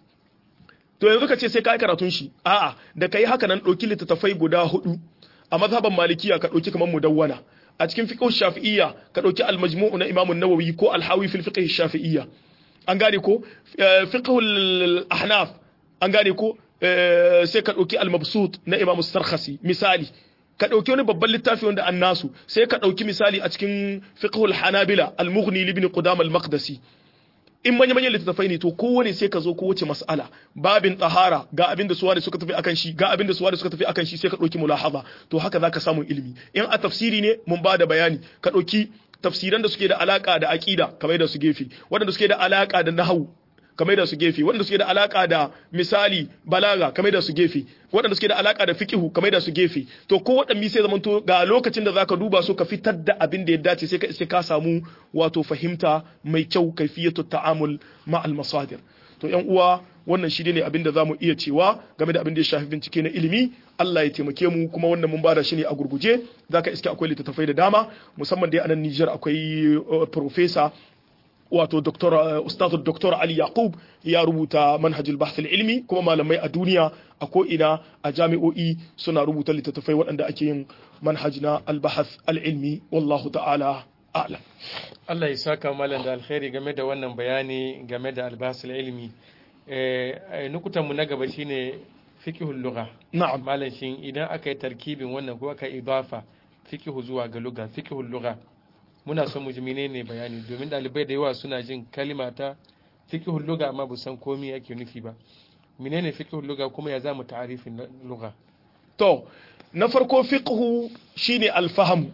to yanzu ka ce sai kai karatun shi a'a da kai haka nan dauki littattafai guda hudu a mazhaban malikiya ka dauki kamar mudawwana a cikin fiqh shafi'iyya ka dauki al-majmu' na Imam an-Nawawi ko al-Hawi fil fiqh shafi'iyya an gane ko fiqh al-ahnaf an gane ko sai ka dauki al-mabsut na Imam as-Sarkhasi misali ka ɗauki wani babban littafi wanda an nasu sai ka ɗauki misali a cikin fiqhul hanabila al-mughni ibn qudam al-maqdisi in manya manyan littattafai ne to kowane sai ka zo kowace mas'ala babin tahara ga abin da suwa da suka tafi akan shi ga abin da suwa da suka tafi akan shi sai ka ɗauki mulahaza to haka zaka samu ilimi in a tafsiri ne mun ba da bayani ka ɗauki tafsiran da suke da alaka da aqida kamar da su gefe waɗanda suke da alaka da nahwu kamar da su gefe waɗanda suke da alaka da misali balaga kamar da su gefe waɗanda suke da alaka da fiqihu kamar da su gefe to ko waɗanne sai zamanto ga lokacin da zaka duba su ka fitar da abin da ya dace sai ka sai ka samu wato fahimta mai kyau kaifiyatu ta'amul ma'al masadir to yan uwa wannan shi ne abin da zamu iya cewa game da abin da ya shafi bincike na ilimi Allah ya taimake mu kuma wannan mun bada shi ne a gurguje zaka iske akwai littattafai da dama musamman dai a nan Niger akwai professor wato doktor ustazu doktor Ali Yaqub ya rubuta manhajul bahth ilmi kuma malamai a duniya a ko ina a jami'o'i suna rubuta littattafai waɗanda ake yin manhaj na al-bahth al-ilmi wallahu ta'ala a'lam Allah ya saka malam da alkhairi game da wannan bayani game da al-bahth ilmi eh nukutan mu na gaba shine fiqhul lugha na'am malam shin idan aka yi tarkibin wannan ko aka idafa fiqhu zuwa ga lugha fiqhul lugha muna son mu ji menene bayani domin dalibai da yawa suna jin kalima ta fiqhul lugha amma bu san komai yake nufi ba menene fiqhul lugha kuma ya zamu ta'arifin lugha to na farko fiqhu shine alfaham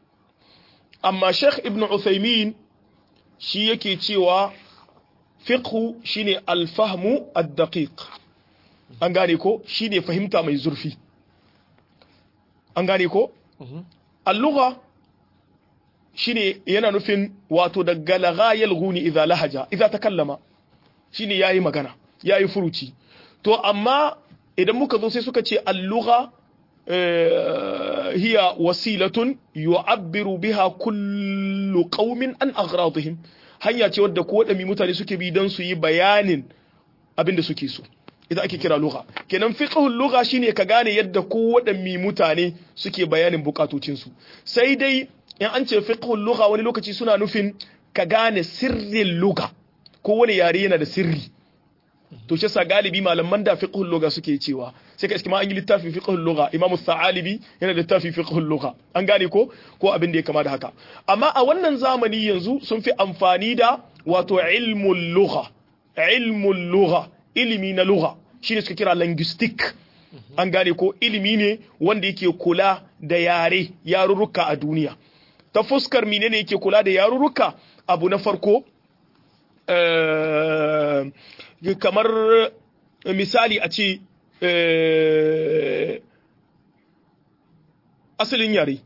amma Sheikh Ibn Uthaymeen shi yake cewa fiqhu shine alfahmu ad-daqiq an gane ko shine fahimta mai zurfi an gane ko al-lugha shine yana nufin wato daga laghayal guni idza lahaja idza takallama shine yayi magana yayi furuci to amma idan muka zo sai suka ce al-lugha hiya wasilatun yu'abbiru biha kullu qaumin an aghradihim hanya ce wadda ko wadami mutane suke bi dan su yi bayanin abinda suke so idan ake kira lugha kenan fiqhul lugha shine ka gane yadda ko wadami mutane suke bayanin bukatocinsu sai dai in an ce fiqhul lugha wani lokaci suna nufin ka gane sirrin lugha ko wani yare yana da sirri to shi sa galibi malaman da fiqhul lugha suke cewa sai ka iskima an yi littafin fiqhul lugha imam sa'alibi yana da littafin fiqhul lugha an gane ko ko abin da ya kama da haka amma a wannan zamani yanzu sun fi amfani da wato ilmul lugha ilmul lugha ilimi na lugha shine suka kira linguistic an gane ko ilimi ne wanda yake kula da yare yarurruka a duniya ta fuskar menene yake kula da yarurruka abu na farko kamar misali a ce asalin yare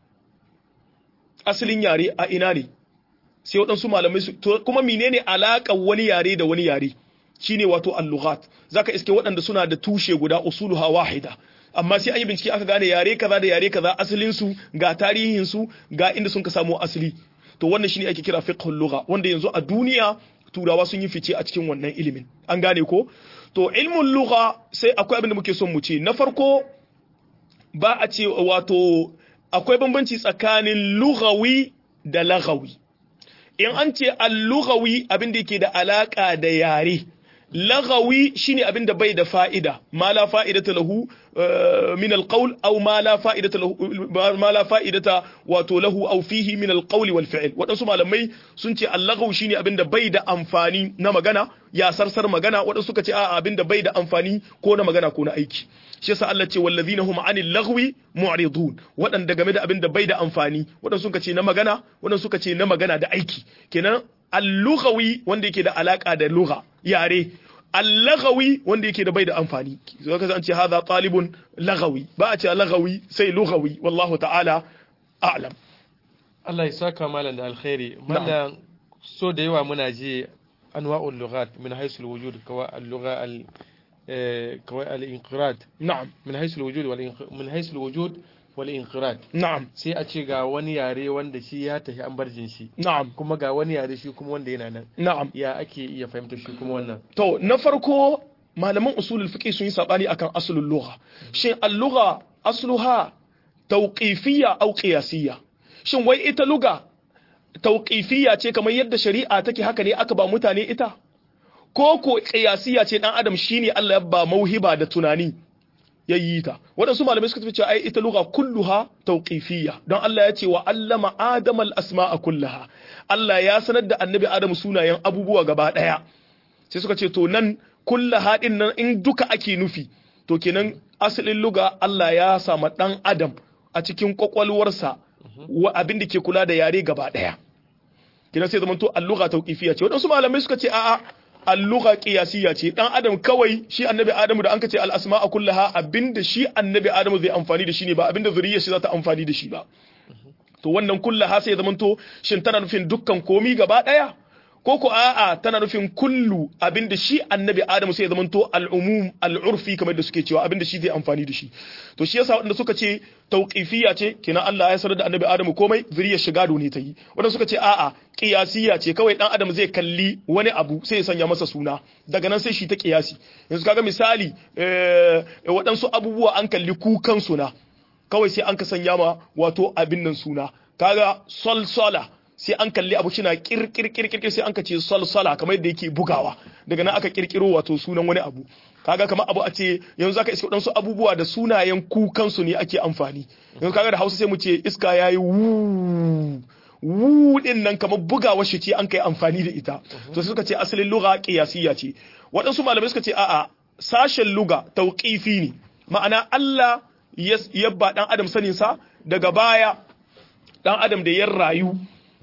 asalin yare a ina ne sai waɗansu malamai su kuma menene alaƙar wani yare da wani yare shine wato al-lughat zaka iske waɗanda suna da tushe guda usuluha wahida amma sai an yi bincike aka gane yare kaza da yare kaza asalin su ga tarihin su ga inda sun ka samu asali to wannan shine ake kira fiqhul lugha wanda yanzu a duniya turawa sun yi fice a cikin wannan ilimin an gane ko to ilmun lugha sai akwai abin da muke son mu ce na farko ba a ce wato akwai bambanci tsakanin lughawi da laghawi in an ce al-lughawi abin da yake da alaka da yare lagawi shine abin da bai da fa'ida ma la fa'idata lahu min alqawl aw ma la fa'idata lahu ma la fa'idata wato lahu aw fihi min alqawl wal fi'l wadansu malamai sun ce allagaw shine abin da bai da amfani na magana ya sarsar magana wadansu suka ce a abin da bai da amfani ko na magana ko na aiki shi yasa Allah ce wallazina hum anil lagwi mu'ridun wadanda game da abin da bai da amfani wadansu suka ce na magana wadansu suka ce na magana da aiki kenan al-lughawi wanda yake da alaka da lugha yare al-laghawi wanda yake da bai da amfani zo ka ce hadha talibun laghawi ba a ce laghawi sai lughawi wallahu ta'ala a'lam Allah ya saka malam da alkhairi mallan so da yawa muna ji anwa'ul lughat min haythu al-wujud kawa al-lugha al kawai al-inqirad na'am min haythu al-wujud wal min haythu al-wujud wal inqirad na'am sai a ce ga wani yare wanda shi ya tafi an barjin shi na'am kuma ga wani yare shi kuma wanda yana nan na'am ya ake iya fahimta shi kuma wannan to na farko malaman usulul fiqh sun yi sabani akan aslul lugha shin al-lugha asluha tawqifiyya aw qiyasiyya shin wai ita lugha tawqifiyya ce kamar yadda shari'a take haka ne aka ba mutane ita ko ko qiyasiyya ce dan adam shine Allah ya ba mauhiba da tunani ya yi ta waɗansu malamai suka tafi cewa ai ita lugha kulluha tawqifiyya don Allah ya ce wa allama adam al asma'a kullaha Allah ya sanar da annabi adam sunayen abubuwa gaba daya sai suka ce to nan kullaha din nan in duka ake nufi to kenan asalin lugha Allah ya sama dan adam a cikin kwakwalwarsa wa abin da ke kula da yare gaba daya kenan sai zamanto al-lugha tawqifiyya ce waɗansu malamai suka ce a'a alluga qiyasiyya ce dan adam kawai shi annabi adamu da an kace al asma'a kullaha abinda shi annabi adamu zai amfani da shi ne ba abinda zuriyar shi za ta amfani da shi ba to wannan kullaha sai ya zamanto shin tana nufin dukkan komi gaba daya ko ko a'a tana nufin kullu abinda shi annabi adamu sai ya zamanto al umum al urfi kamar da suke cewa abinda shi zai amfani da shi to shi yasa wanda suka ce tauqifiyya ce kenan Allah ya sanar da annabi adamu komai zuriyar shiga ne ta yi wanda suka ce a'a qiyasiyya ce kawai dan adam zai kalli wani abu sai ya sanya masa suna daga nan sai shi ta qiyasi yanzu kaga misali waɗansu abubuwa an kalli kukan suna kawai sai an ka sanya ma wato abin nan suna kaga solsola sai an kalli abu shina kirkirkirkir sai an ka ce solsola kamar yadda yake bugawa daga nan aka kirkiro wato sunan wani abu kaga kamar abu a ce yanzu zaka iska wadansu abubuwa da sunayen kukansu ne ake amfani yanzu kaga da Hausa sai mu ce iska yayi wu wu din nan kamar bugawa shi ce an kai amfani da ita to suka ce asalin lugha qiyasiyya ce waɗansu malamai suka ce a'a sashen lugha tauqifi ne ma'ana Allah ya ba dan adam sanin sa daga baya dan adam da ya rayu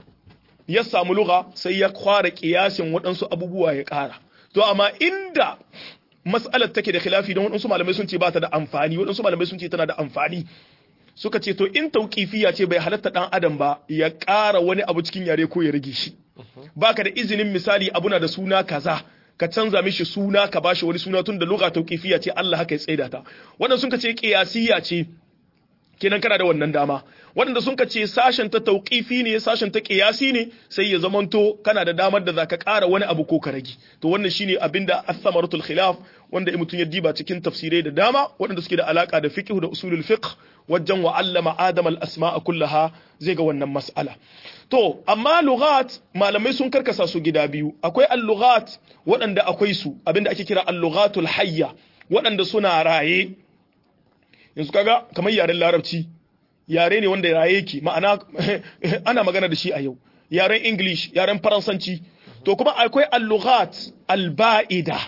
ya samu lugha sai ya kwara kiyasin waɗansu abubuwa ya ƙara to amma inda mas'alar take da khilafi don waɗansu malamai sun ce ba ta da amfani waɗansu malamai sun ce tana da amfani suka ce to in tauqifiya ce bai halatta dan adam ba ya ƙara wani abu cikin yare ko ya rage shi baka da izinin misali abuna da suna kaza ka canza mishi suna ka bashi wani suna tun da lugha tauqifiya ce Allah haka ya tsaida ta wannan sun ce qiyasiyya ce kenan kana da wannan dama waɗanda sun ce sashen ta tauƙifi ne sashen ta ƙiyasi ne sai ya zamanto kana da damar da zaka ƙara wani abu ko ka rage to wannan shine abinda as-samaratul khilaf wanda mutum ya diba cikin tafsirai da dama waɗanda suke da alaka da fiqh da usulul fiqh wajen wa allama adam al-asma'a kullaha zai ga wannan mas'ala to amma lughat malamai sun karkasa su gida biyu akwai al-lughat waɗanda akwai su abinda ake kira al-lughatul hayya waɗanda suna raye yanzu kaga kamar yaren larabci yare ne wanda raye yake ma'ana ana magana da shi a yau yaren english yaren faransanci to kuma akwai al-lughat al-ba'ida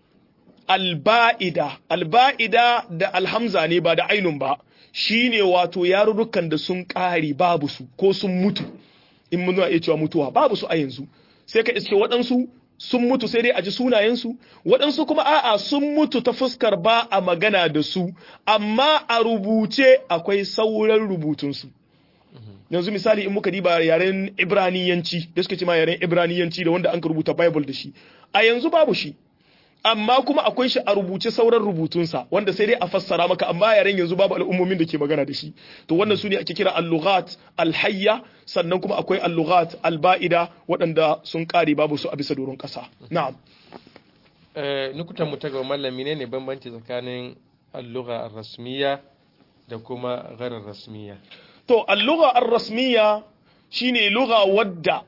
al-ba'ida al-ba'ida da alhamza ne ba da ainun ba shine wato yarurrukan da sun kare babu su ko sun mutu in mun iya cewa mutuwa babu su a yanzu sai ka iske waɗansu sun mutu sai dai a ji sunayensu waɗansu kuma a'a sun mutu ta fuskar ba a magana da su amma a rubuce akwai sauran rubutunsu yanzu misali in muka diba yaren ibraniyanci da suka ce ma yaren ibraniyanci da wanda an ka rubuta bible da shi a yanzu babu shi amma kuma akwai shi a rubuce sauran rubutunsa wanda sai dai a fassara maka amma yaren yanzu babu al'ummomin da ke magana da shi to wannan su ne ake kira al-lughat al-hayya sannan kuma akwai al-lughat al-ba'ida waɗanda sun kare babu su a bisa doron ƙasa na'am eh nukutan mu ta ga mallami ne ne bambanci tsakanin al-lugha ar-rasmiyya da kuma ghairar rasmiyya to al-lugha ar-rasmiyya shine lugha wadda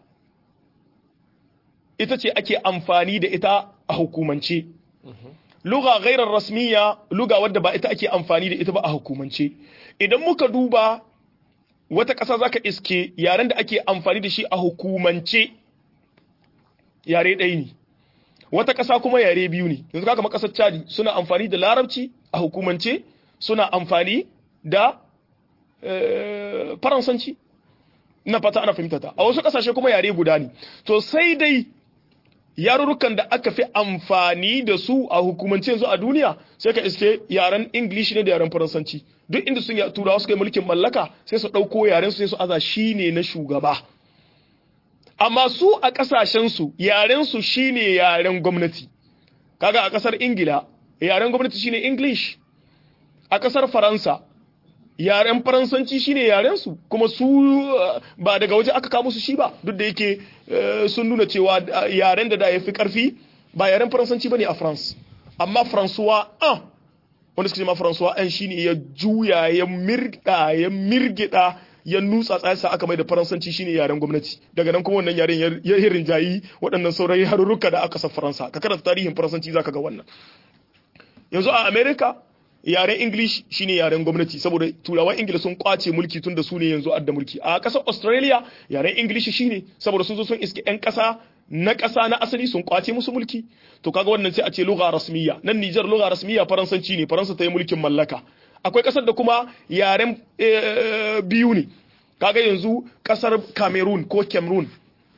ita ce ake amfani da ita a hukumance lugha ghairar rasmiya lugha wadda ba ita ake amfani da ita ba a hukumance idan muka duba wata ƙasa zaka iske yaren da ake amfani da shi a hukumance yare ɗaya ne wata ƙasa kuma yare biyu ne yanzu kaka ƙasar Chadi suna amfani da larabci a hukumance suna amfani da faransanci na fata ana fahimta ta a wasu ƙasashe kuma yare guda ne to sai dai yarurrukan da aka fi amfani da su a hukumance yanzu a duniya sai ka iske yaren english ne da yaren faransanci duk inda sun turawa suka yi mulkin mallaka sai su ɗauko yaren su sai su aza shi ne na shugaba amma su a ƙasashen su yaren su shine yaren gwamnati kaga a ƙasar ingila yaren gwamnati shine english a ƙasar faransa yaren faransanci shine yaren su kuma su ba daga waje aka kawo su shi ba duk da yake sun nuna cewa yaren da da ya fi karfi ba yaren faransanci bane a France amma François an wanda suka ce ma François an shine ya juya ya mirda ya mirgida ya nutsa tsayasa aka mai da faransanci shine yaren gwamnati daga nan kuma wannan yaren ya hirin jayi waɗannan sauran yarurruka da aka san Faransa ka karanta tarihin faransanci zaka ga wannan yanzu a America yaren English shine yaren gwamnati saboda turawan Ingila sun kwace mulki tun da su ne yanzu adda mulki a ƙasar Australia yaren English shine saboda sun zo sun iske ƴan ƙasa na ƙasa na asali sun kwace musu mulki to kaga wannan sai a ce lugha rasmiya nan Niger lugha rasmiya faransanci ne faransa ta yi mulkin mallaka akwai ƙasar da kuma yaren biyu ne kaga yanzu ƙasar Cameroon ko Cameroon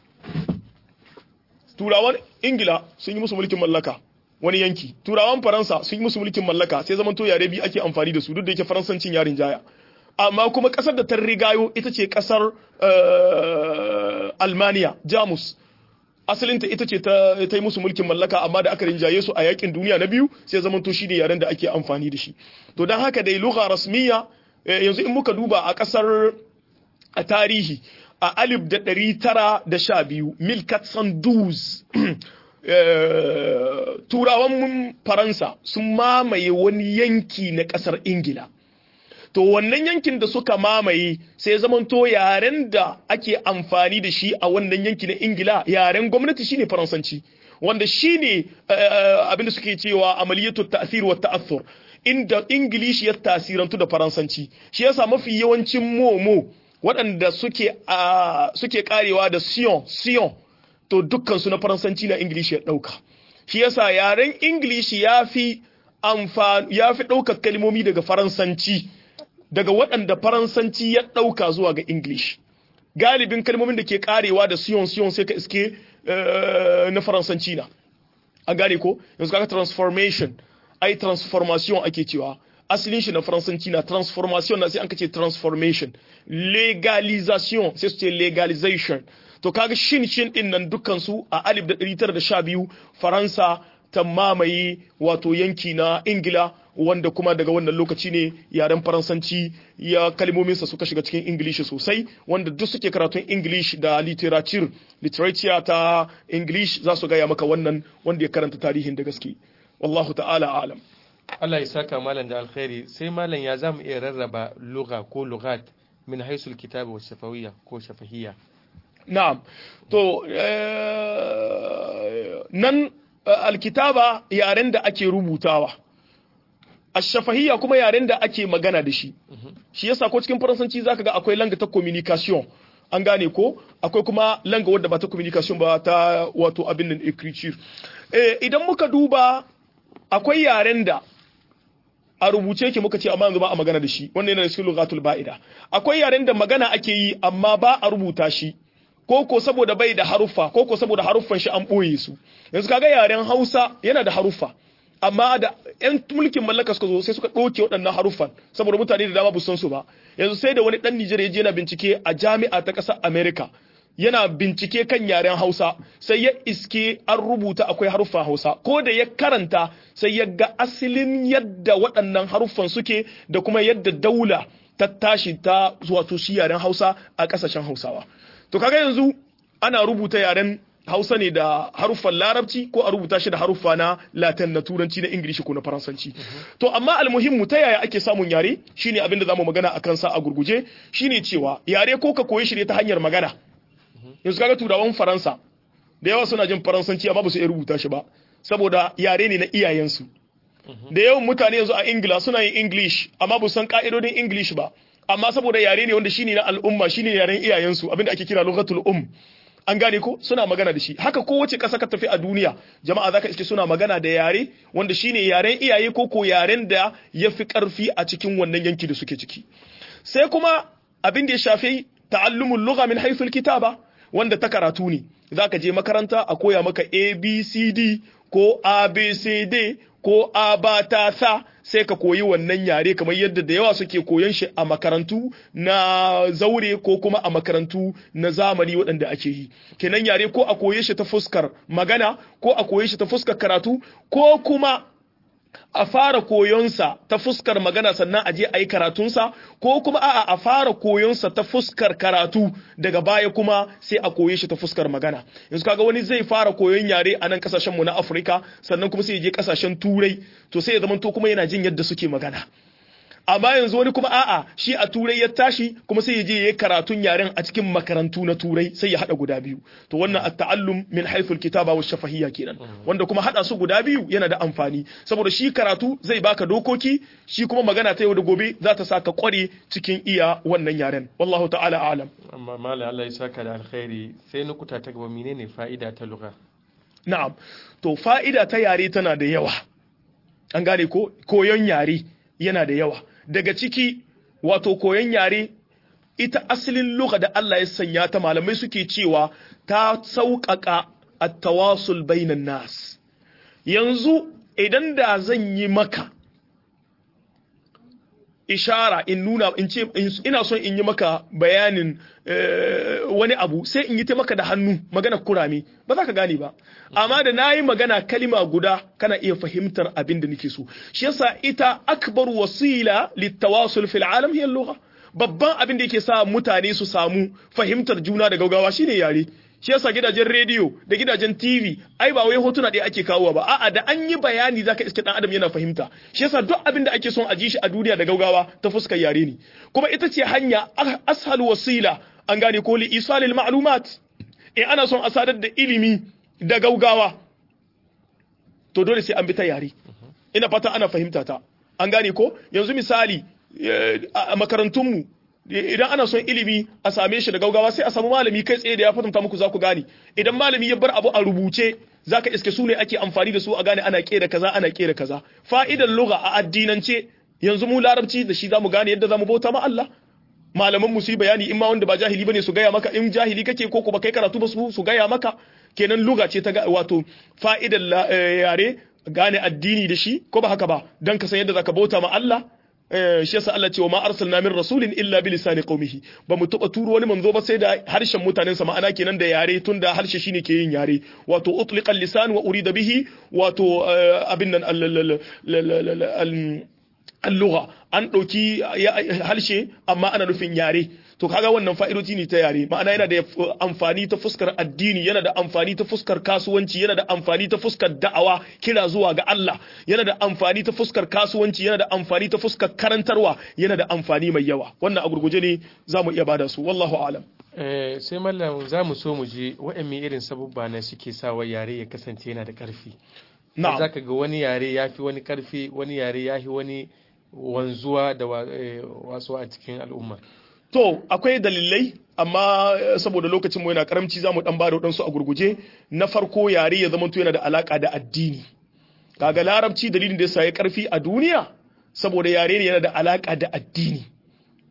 turawan Ingila sun yi musu mulkin mallaka wani yanki turawan faransa sun yi musu mulkin mallaka sai zaman to yare biyu ake amfani da su duk da yake faransancin yarin jaya amma kuma kasar da ta rigayo ita ce kasar almaniya jamus asalinta ita ce ta yi musu mulkin mallaka amma da aka rinjaye su a yakin duniya na biyu sai zaman to shine yaren da ake amfani da shi to don haka dai lugha rasmiya yanzu in muka duba a kasar a tarihi a alif da ɗari tara da sha biyu milkat sanduz turawan faransa sun mamaye wani yanki na ƙasar ingila to wannan yankin da suka mamaye sai zamanto yaren da ake amfani da shi a wannan yanki na ingila yaren gwamnati shine faransanci wanda shine abinda suke cewa amaliyatu ta'thir wa ta'athur inda ingilishi ya tasirantu da faransanci shi yasa mafi yawancin momo waɗanda suke suke karewa da sion sion to dukkansu na faransanci na ingilishi ya ɗauka shi yasa yaren ingilishi ya fi ya fi ɗaukar kalmomi daga faransanci daga waɗanda faransanci ya ɗauka zuwa ga english galibin kalmomin da ke karewa da siyon siyon sai ka iske na faransanci na a gane ko yanzu kaga transformation ai transformation ake cewa asalin shi na faransanci na transformation na sai an kace transformation legalization sai su ce legalization to kaga shin shin din nan dukkan su a 1912 faransa ta mamaye wato yanki na ingila wanda kuma daga wannan lokaci ne yaren faransanci ya kalmominsa suka shiga cikin ingilishi sosai wanda duk suke karatun english da literature literature ta english za su gaya maka wannan wanda ya karanta tarihin da gaske wallahu ta'ala alam Allah ya saka malam da alkhairi sai malam ya zamu iya rarraba lugha ko lughat min haisul kitabi wa shafawiyya ko shafahiyya na'am to nan alkitaba yaren da ake rubutawa ashafahiyya kuma yaren da ake magana da shi shi yasa ko cikin faransanci zaka ga akwai langa ta communication an gane ko akwai kuma langa wadda ba ta communication ba ta wato abin nan écriture eh idan muka duba akwai yaren da a rubuce yake muka ce amma yanzu ba a magana da shi wannan yana da cikin lughatul ba'ida akwai yaren da magana ake yi amma ba a rubuta shi ko ko saboda bai da haruffa ko ko saboda haruffan shi an ɓoye su yanzu kaga yaren hausa yana da haruffa amma da yan mulkin mallaka suka zo sai suka ɗauke waɗannan haruffan saboda mutane da dama ba san su ba yanzu sai da wani ɗan Nijar ya je yana bincike a jami'a ta ƙasar America yana bincike kan yaren Hausa sai ya iske an rubuta akwai haruffan Hausa ko da ya karanta sai ya ga asalin yadda waɗannan haruffan suke da kuma yadda daula ta tashi ta wato shi yaren Hausa a ƙasashen Hausawa to kaga yanzu ana rubuta yaren Hausa ne da haruffan Larabci ko a rubuta shi da haruffa na Latin na Turanci na Ingilishi ko na Faransanci. To amma almuhimmu ta yaya ake samun yare shine abin da zamu magana a kansa a gurguje shine cewa yare ko ka koyi shi ne ta hanyar magana. Yanzu kaga turawan Faransa da yawa suna jin Faransanci amma ba su iya rubuta shi ba saboda yare ne na iyayensu. Da yawan mutane yanzu a Ingila suna yin English amma ba san ka'idodin English ba. Amma saboda yare ne wanda shine na al'umma shine yaren iyayensu abinda ake kira lughatul um. an gane ko suna magana da shi haka kowace ƙasa ka tafi a duniya jama'a zaka iske suna magana da yare wanda shine yaren iyaye ko ko yaren da ya fi ƙarfi a cikin wannan yanki da suke ciki sai kuma abin da ya shafi ta'allumul lugha min haythul kitaba wanda ta karatu ne zaka je makaranta a koya maka abcd ko abcd ko abata sa sai ka koyi wannan yare kamar yadda da yawa suke koyon shi a makarantu na zaure ko kuma a makarantu na zamani waɗanda ake yi kenan yare ko a koye shi ta fuskar magana ko a koye shi ta fuskar karatu ko kuma a fara koyonsa ta fuskar magana sannan a je a yi karatunsa ko kuma a'a a fara koyonsa ta fuskar karatu daga baya kuma sai a koye shi ta fuskar magana yanzu kaga wani zai fara koyon yare a nan kasashen mu na Afirka sannan kuma sai ya je kasashen Turai to sai ya zama to kuma yana jin yadda suke magana amma yanzu wani kuma a'a shi a turai ya tashi kuma sai ya je yayi karatun yaren a cikin makarantu na turai sai ya hada guda biyu to wannan at-ta'allum min haythu al-kitaba wa shafahiyya kenan wanda kuma hada su guda biyu yana da amfani saboda shi karatu zai baka dokoki shi kuma magana ta yau da gobe za ta saka kware cikin iya wannan yaren wallahu ta'ala a'lam amma mala Allah ya saka da alkhairi sai nukuta ta gaba menene fa'ida ta lugha na'am to fa'ida ta yare tana da yawa an gane ko koyon yare yana da yawa daga ciki wato koyon yare ita asalin lugha da Allah ya sanya ta malamai suke cewa ta sauƙaƙa at-tawasul bainan nas yanzu idan da zan yi maka ishara in nuna in ce ina son in yi maka bayanin wani abu sai in yi ta maka da hannu magana kurame ba za ka gane ba amma da na yi magana kalima guda kana iya fahimtar abin da nake so shi yasa ita akbar wasila littawasul fil alam hiya lugha babban abin da yake sa mutane su samu fahimtar juna da gaugawa shine yare shi yasa gidajen rediyo da gidajen TV ai ba wai hotuna ɗaya ake kawowa ba a'a da an yi bayani zaka iske dan adam yana fahimta shi yasa duk abin da ake son a ji shi a duniya da gaugawa ta fuskar yare ne kuma ita ce hanya ashal wasila an gane ko li isalil ma'lumat in ana son a sadar da ilimi da gaugawa to dole sai an bi ta yare ina fata ana fahimta ta an gane ko yanzu misali a makarantunmu idan ana son ilimi a same shi da gaugawa sai a samu malami kai tsaye da ya fatanta muku za ku gane idan malami ya bar abu a rubuce zaka iske su ne ake amfani da su a gane ana kera kaza ana kera kaza fa'idan lugha a addinance yanzu mu larabci da shi zamu gane yadda zamu bauta ma Allah malaman mu su yi bayani in ma wanda ba jahili bane su gaya maka in jahili kake ko kuma kai karatu ba su su gaya maka kenan lugha ce ta wato fa'idan yare gane addini da shi ko ba haka ba dan ka san yadda zaka bauta ma Allah shi yasa Allah ce wa ma arsalna min rasulin illa bi lisani qaumihi ba mu taba turo wani manzo ba sai da harshen mutanen sa ma'ana kenan da yare tunda harshe shine ke yin yare wato utliqa lisan wa urida bihi wato abin nan al-lugha an dauki harshe amma ana nufin yare to kaga wannan fa'idoci ne ta yare ma'ana yana da amfani ta fuskar addini yana da amfani ta fuskar kasuwanci yana da amfani ta fuskar da'awa kira zuwa ga Allah yana da amfani ta fuskar kasuwanci yana da amfani ta fuskar karantarwa yana da amfani mai yawa wannan a gurguje ne za mu iya bada su wallahu alam eh sai mallam za mu so mu je wa'anne irin sabubba ne suke sawa yare ya kasance yana da karfi na'am zaka ga wani yare yafi wani karfi wani yare yafi wani wanzuwa da wasu a cikin al'umma To, akwai dalilai, amma saboda lokacin mu yana karamci za mu ɗan bada waɗansu a gurguje, na farko yare ya zamanto yana da alaƙa da addini. Kaga larabci dalilin da ya sayi ƙarfi a duniya, saboda yare ne yana da alaƙa da addini.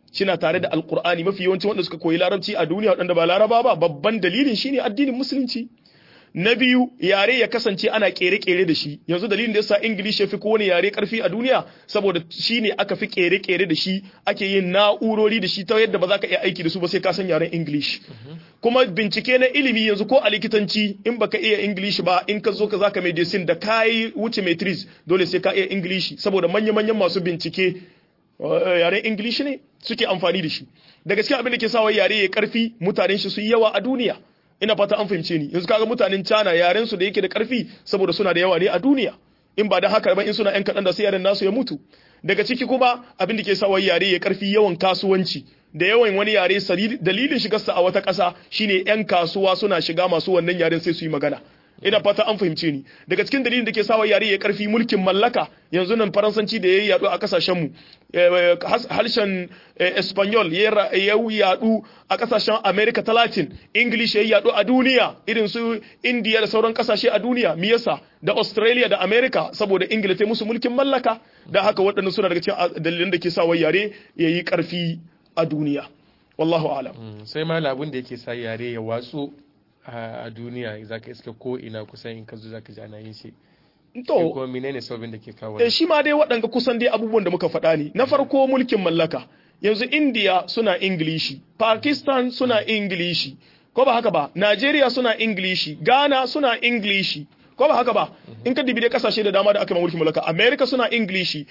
shina tare da alqur'ani mafi yawanci wanda suka koyi larabci a duniya waɗanda ba laraba ba babban dalilin shine addinin musulunci na biyu yare ya kasance ana kere-kere da shi yanzu dalilin da yasa English ya fi kowane yare karfi a duniya saboda shine aka fi kere-kere da shi ake yin na'urori da shi ta yadda ba za ka iya aiki da su ba sai ka san yaren English kuma bincike na ilimi yanzu ko a likitanci in baka iya English ba in ka zo ka zaka medicine da kai wuce matrix dole sai ka iya English saboda manya-manyan masu bincike yaren English ne suke amfani da shi daga cikin abin da ke sawa yare ya karfi mutanen shi su yi yawa a duniya ina fata an fahimce ni yanzu kaga mutanen China yaren su da yake da karfi saboda suna da yawa ne a duniya in ba da haka ba in suna yan kadan da sai yaren nasu ya mutu daga ciki kuma abin da ke sa yare ya karfi yawan kasuwanci da yawan wani yare dalilin shigarsa a wata ƙasa shine yan kasuwa suna shiga masu wannan yaren sai su yi magana ina fata an fahimce ni daga cikin dalilin da ke sawa yare ya karfi mulkin mallaka yanzu nan faransanci da ya yi yadu a kasashen mu harshen espanyol ya yadu a kasashen america ta latin english ya yadu a duniya irin su india da sauran kasashe a duniya me yasa da australia da america saboda ingila ta musu mulkin mallaka da haka waɗannan suna daga cikin dalilan da ke sawa yare ya yi karfi a duniya wallahu alam sai ma labun da yake sa yare ya watsu a duniya za ka iska ko ina kusan in ka zo za ka ji ana yin shi to ko menene sababin da ke kawo eh shi ma dai waɗanga kusan dai abubuwan da muka faɗa ne na farko mulkin mallaka yanzu India suna Ingilishi Pakistan suna Ingilishi ko ba haka ba Najeriya suna Ingilishi Ghana suna Ingilishi ko ba haka ba in ka dibi dai kasashe da dama da aka yi mulkin mallaka America suna Ingilishi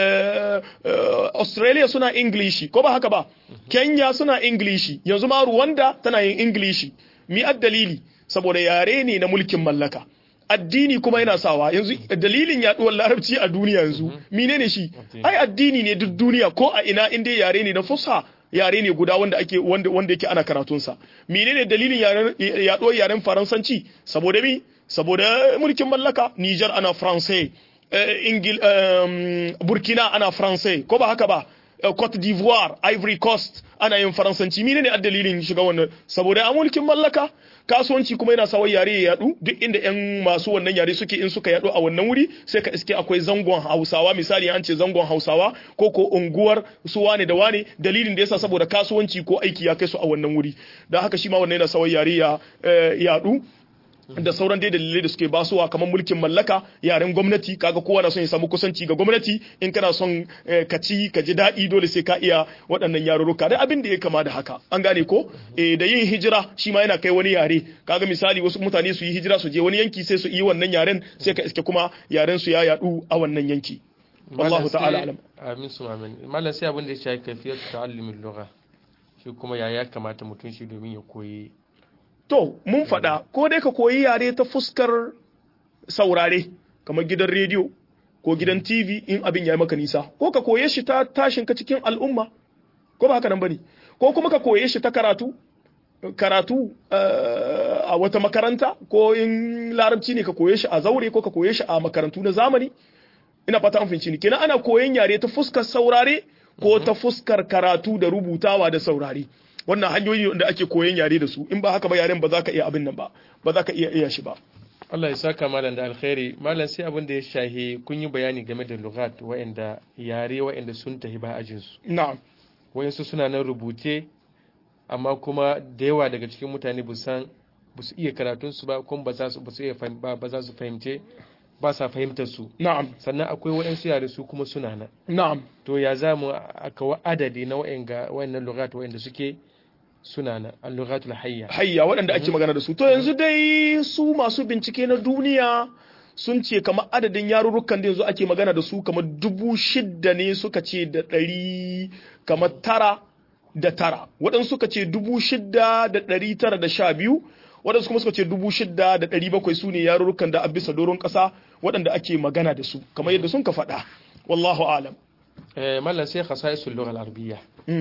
Australia suna Ingilishi ko ba haka ba Kenya suna Ingilishi yanzu ma Rwanda tana yin Ingilishi mi dalili saboda yare ne na mulkin mallaka addini kuma yana sawa yanzu dalilin yaduwar larabci a duniya yanzu menene shi ai addini ne duk duniya ko a ina inda yare ne na fusa yare ne guda wanda ake wanda wanda yake ana karatun sa menene dalilin yaduwar yaren faransanci saboda mi saboda mulkin mallaka Niger ana français ingil Burkina ana français ko ba haka ba Cote d'Ivoire, Ivory Coast ana yin faransanci mine ne dalilin shiga wannan saboda a mulkin mallaka kasuwanci kuma yana sawa yare ya yadu duk inda yan masu wannan yare suke in suka yadu a wannan wuri sai ka iske akwai zangon Hausawa misali an ce zangon Hausawa ko ko unguwar su wane da wane dalilin da yasa saboda kasuwanci ko aiki ya kai su a wannan wuri dan haka shi ma wannan yana sawa yare ya yadu da sauran dai dalilai da suke basuwa kamar mulkin mallaka yaren gwamnati kaga kowa na son ya samu kusanci ga gwamnati in kana son ka ci ka ji daɗi dole sai ka iya waɗannan yarurruka da abin da ya kama da haka an gane ko eh da yin hijira shi ma yana kai wani yare kaga misali wasu mutane su yi hijira su je wani yanki sai su yi wannan yaren sai ka iske kuma yaren su ya yadu a wannan yanki wallahu ta'ala alam amin su amin mallan sai abin da ya shafi kafiyar ta'allumin lugha shi kuma ya ya kamata mutum shi domin ya koyi To, mun faɗa, ko dai ka koyi yare ta fuskar saurare, kamar gidan rediyo ko gidan TV in abin ya yi maka nisa, ko ka koye shi ta tashin ka cikin al'umma, ko ba haka nan bane, ko kuma ka koye shi ta karatu, karatu a wata makaranta, ko in larabci ne ka koye shi a zaure ko ka koye shi a makarantu na zamani. Ina fata an fahimci ni, kenan ana koyon yare ta fuskar saurare ko ta fuskar karatu da rubutawa da saurare. wannan hanyoyi da ake koyon yare da su in ba haka ba yaren ba za ka iya abin nan ba ba za ka iya iya shi ba Allah ya saka malam da alkhairi malam sai abin da ya shahi kun yi bayani game da lughat wa'anda yare wa'anda sun tafi ba ajin su na'am wayansu suna nan rubuce amma kuma da yawa daga cikin mutane ba san ba su iya karatun su ba kuma ba za su ba su iya ba za su fahimce ba sa fahimtar su na'am sannan akwai waɗansu yare su kuma suna nan na'am to ya za mu aka adadi na wa'anga wa'annan lughat wa'anda suke suna na al-lughatul hayya hayya waɗanda ake magana da su to yanzu dai su masu bincike na duniya sun ce kamar adadin yarurrukan da yanzu ake magana da su kamar dubu shidda ne suka ce da ɗari kamar tara da tara waɗansu suka ce dubu shidda da ɗari tara da sha biyu waɗansu kuma suka ce dubu shidda da ɗari bakwai su ne yarurrukan da a bisa doron ƙasa waɗanda ake magana da su kamar yadda sun ka faɗa wallahu alam mallan sai khasaisul lugha al-arabiyya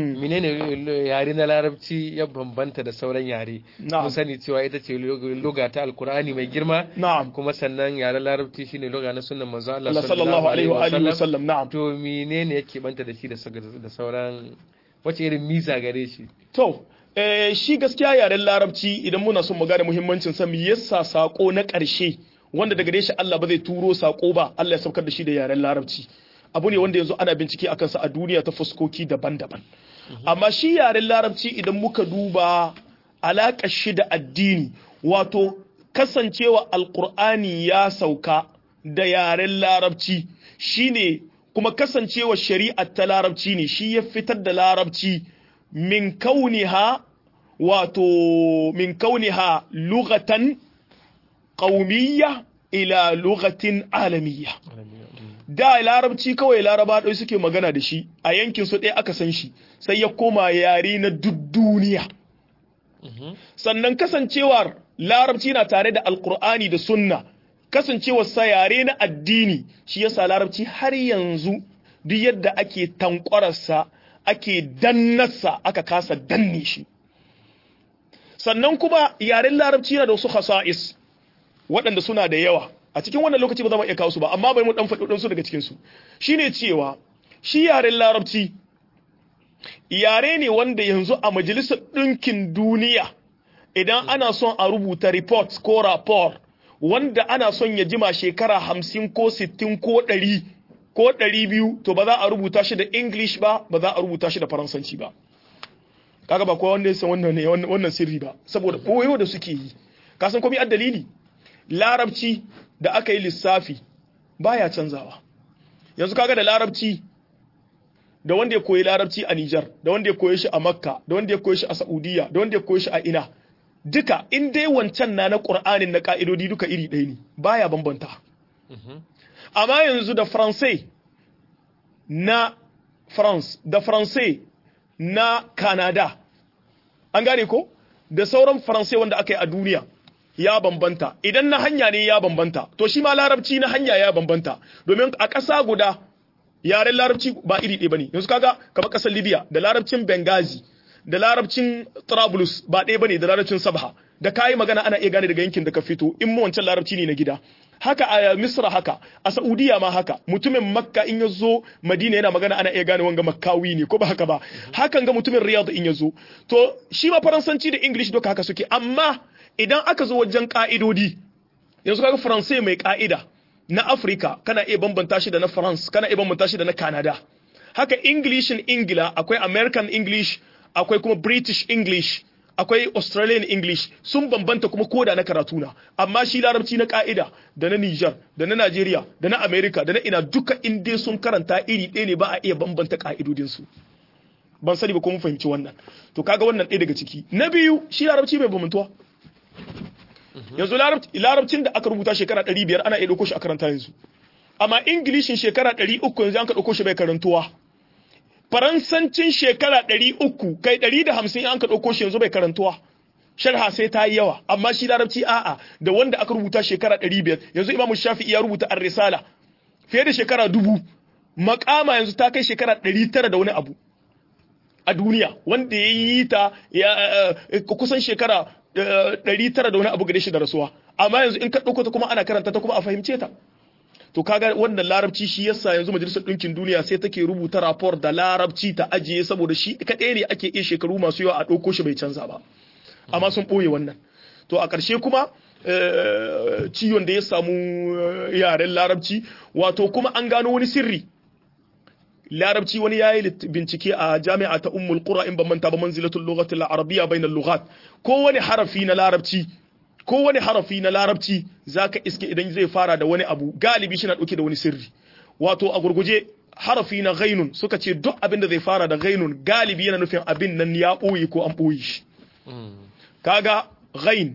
menene yare na larabci ya bambanta da sauran yare mun sani cewa ita ce lugha ta alkur'ani mai girma na'am kuma sannan yaren larabci shine lugha na sunnan manzo Allah sallallahu alaihi wa alihi wasallam na'am to menene yake banta da shi da sauran wace irin miza gare shi to eh shi gaskiya yaren larabci idan muna son mu gane muhimmancin sa me yasa sako na ƙarshe wanda daga gare shi Allah ba zai turo sako ba Allah ya saukar da shi da yaren larabci abu ne wanda yanzu ana bincike a kansa a duniya ta fuskoki daban-daban amma shi yaren larabci idan muka duba alaƙar shi da addini wato kasancewa alƙur'ani ya sauka da yaren larabci shine kuma kasancewa shari'ar ta larabci ne shi ya fitar da larabci min kauniha wato min kauniha lugatan qaumiyya ila lugatin alamiyya da larabci kawai laraba ɗai suke magana da shi a yankin su ɗaya aka san shi sai ya koma yare na duk duniya sannan kasancewar larabci na tare da alkur'ani da sunna kasancewar sa yare na addini shi yasa larabci har yanzu duk yadda ake tankwararsa ake dannarsa aka kasa danne shi sannan kuma yaren larabci yana da wasu khasa'is waɗanda suna da yawa a cikin wannan lokaci ba za mu iya kawo su ba amma bai mu dan faɗi su daga cikin su shine cewa shi yaren larabci yare ne wanda yanzu a majalisar ɗinkin duniya idan ana son a rubuta report ko rapport wanda ana son ya jima shekara hamsin ko sittin ko ɗari ko ɗari biyu to ba za a rubuta shi da english ba ba za a rubuta shi da faransanci ba kaga ba kowa wanda ya san wannan ne wannan sirri ba saboda koyo da suke yi ka san komai dalili larabci da aka yi lissafi baya canzawa yanzu kaga da larabci da wanda ya koyi larabci a Nijar da wanda ya koyi shi a Makka da wanda ya koyi shi a Saudiya da wanda ya koyi shi a ina duka in dai wancan na na Qur'anin na ka'idodi duka iri ɗaya ne baya bambanta amma yanzu da Faransai na France da Faransai na Canada an gane ko da sauran Faransai wanda aka yi a duniya ya bambanta idan na hanya ne ya bambanta to shi ma larabci na hanya ya bambanta domin a ƙasa guda yaren larabci ba iri ɗaya bane yanzu kaga kamar ƙasar Libya da larabcin Benghazi da larabcin Trablus ba ɗaya bane da larabcin Sabha da kayi magana ana iya gane daga yankin da ka fito in mu wancan larabci ne na gida haka a Misra haka a Saudiya ma haka mutumin Makka in ya zo Madina yana magana ana iya gane wanga Makkawi ne ko ba haka ba hakan ga mutumin Riyadh in ya zo to shi ma Faransanci da English duka haka suke amma idan aka zo wajen ka'idodi yanzu kaga Faransai mai ka'ida na Afirka kana iya bambanta shi da na France kana iya bambanta shi da na Canada haka Englishin Ingila akwai American English akwai kuma British English akwai Australian English sun bambanta kuma koda na karatu na amma shi larabci na ka'ida da na Niger da na Nigeria da na America da na ina duka in dai sun karanta iri ɗaya ne ba a iya bambanta ka'idodin su ban sani ba ko mun fahimci wannan to kaga wannan ɗaya daga ciki na biyu shi larabci bai bambantuwa yanzu larabcin da aka rubuta shekara 500 ana iya ɗauko shi a karanta yanzu amma ingilishin shekara 300 yanzu an ka ɗauko shi bai karantuwa faransancin shekara 300 kai 150 an ka ɗauko shi yanzu bai karantuwa sharha sai ta yi yawa amma shi larabci a'a da wanda aka rubuta shekara 500 yanzu imamu shafi'i ya rubuta ar-risala fiye da shekara dubu makama yanzu ta kai shekara 900 da wani abu a duniya wanda ya yi ta kusan shekara ɗari tara da wani abu gare shi da rasuwa amma yanzu in ka ɗauko ta kuma ana karanta ta kuma a fahimce ta to kaga wannan larabci shi yasa yanzu majalisar ɗinkin duniya sai take rubuta rapor da larabci ta ajiye saboda shi kaɗai ne ake iya shekaru masu yawa a ɗauko shi bai canza ba amma sun ɓoye wannan to a ƙarshe kuma ciwon da ya samu yaren larabci wato kuma an gano wani sirri larabci wani yayi bincike a jami'a ta ummul qura in ban manta ba manzilatul lughati al arabiyya bainal lughat ko wani harafi na larabci ko wani harafi na larabci zaka iske idan zai fara da wani abu galibi shi na dauke da wani sirri wato a gurguje harafi na ghainun suka ce duk abin da zai fara da ghainun galibi yana nufin abin nan ya boye ko an boye shi kaga ghain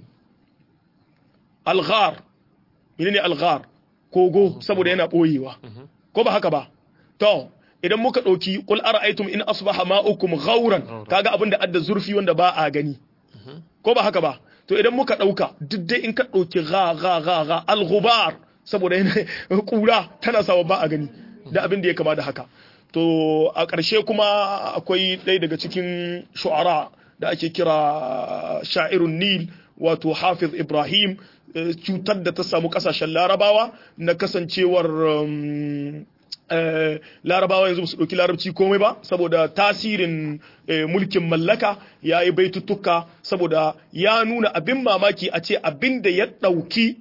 alghar menene alghar kogo saboda yana boyewa ko ba haka ba to idan muka ɗauki qul ara'aytum in asbaha ma'ukum ghauran kaga abin da adda zurfi wanda ba a gani ko ba haka ba to idan muka ɗauka duk dai in ka ɗauki gha gha gha gha al-ghubar saboda yana kura tana sawa ba a gani da abin da ya kama da haka to a ƙarshe kuma akwai ɗaya daga cikin shu'ara da ake kira sha'irun nil wato hafiz ibrahim cutar da ta samu ƙasashen larabawa na kasancewar larabawa yanzu su ɗauki larabci komai ba saboda tasirin mulkin mallaka ya yi baitutuka saboda ya nuna abin mamaki a ce abin da ya ɗauki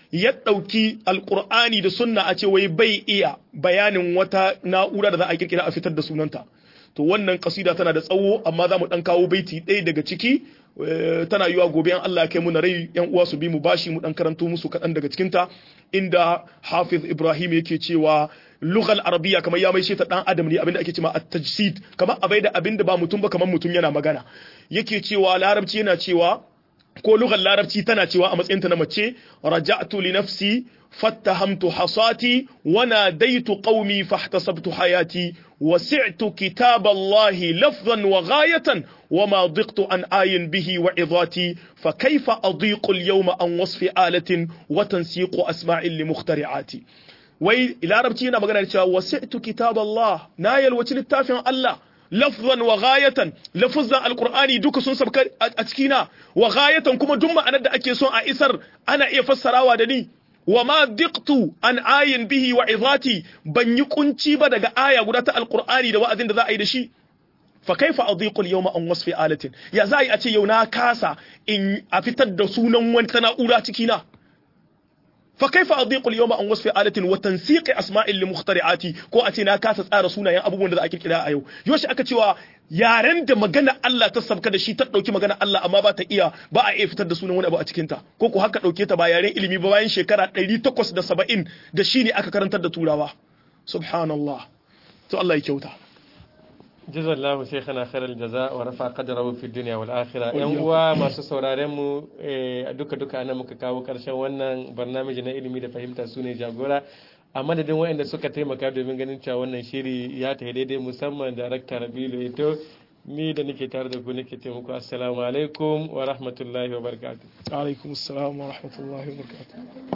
ya ɗauki alkur'ani da sunna a ce wai bai iya bayanin wata na'ura da za a kirkira a fitar da sunanta to wannan kasida tana da tsawo amma za mu ɗan kawo baiti ɗaya daga ciki tana yiwa gobe an Allah ya kai mu na rai yan uwa su bi mu bashi mu dan karanto musu kaɗan daga cikinta inda Hafiz Ibrahim yake cewa lughal arabiya kamar ya mai ta dan adam ne abinda ake cewa at-tajsid kamar abai da abinda ba mutum ba kamar mutum yana magana yake cewa larabci yana cewa ko lughal larabci tana cewa a matsayin ta na mace raja'tu li nafsi fattahamtu hasati wa nadaitu qaumi fahtasabtu hayati وسعت كتاب الله لفظا وغاية وما ضقت عن آي به وعظاتي فكيف أضيق اليوم عن وصف آلة وتنسيق أسماع لمخترعاتي wai larabci yana magana da cewa wasi'tu kitab Allah na yalwaci littafin Allah lafzan wa ghayatan lafzan alqur'ani duka sun sabka a cikina wa ghayatan kuma duk ma'anar da ake son a isar ana iya fassarawa da ni wa ma diqtu an ayin bihi wa izati ban yi kunci ba daga aya guda ta alqur'ani da wa'azin da za a yi da shi fa kaifa adiqu al-yawma an wasfi alatin ya za a ce yau na kasa in a fitar da sunan wani ta na'ura cikina fa kaifa adiqu al-yawma an wasfi alatin wa tansiqi asma'in li mukhtari'ati ko a ce na kasa tsara sunayen abubuwan da za a kirkira a yau yoshi aka cewa yaren da magana Allah ta sabka da shi ta dauki magana Allah amma ba ta iya ba a iya fitar da sunan wani abu a cikin ta ko ko haka dauke ta ba yaren ilimi ba bayan shekara 870 da shi ne aka karantar da turawa subhanallah to Allah ya kyauta جزا الله شيخنا خير الجزاء ورفع قدره في الدنيا والآخرة yan uwa masu sauraren mu duka duka ana muka kawo karshen wannan barnamiji na ilimi da fahimta su ne jagora a madadin waɗanda suka taimaka domin ganin cewa wannan shiri ya ta daidai musamman darakta rabilu ito ni da nake tare da ku nake taimako assalamu alaikum wa rahmatullahi wa barakatuh alaikum assalam wa rahmatullahi wa barakatuh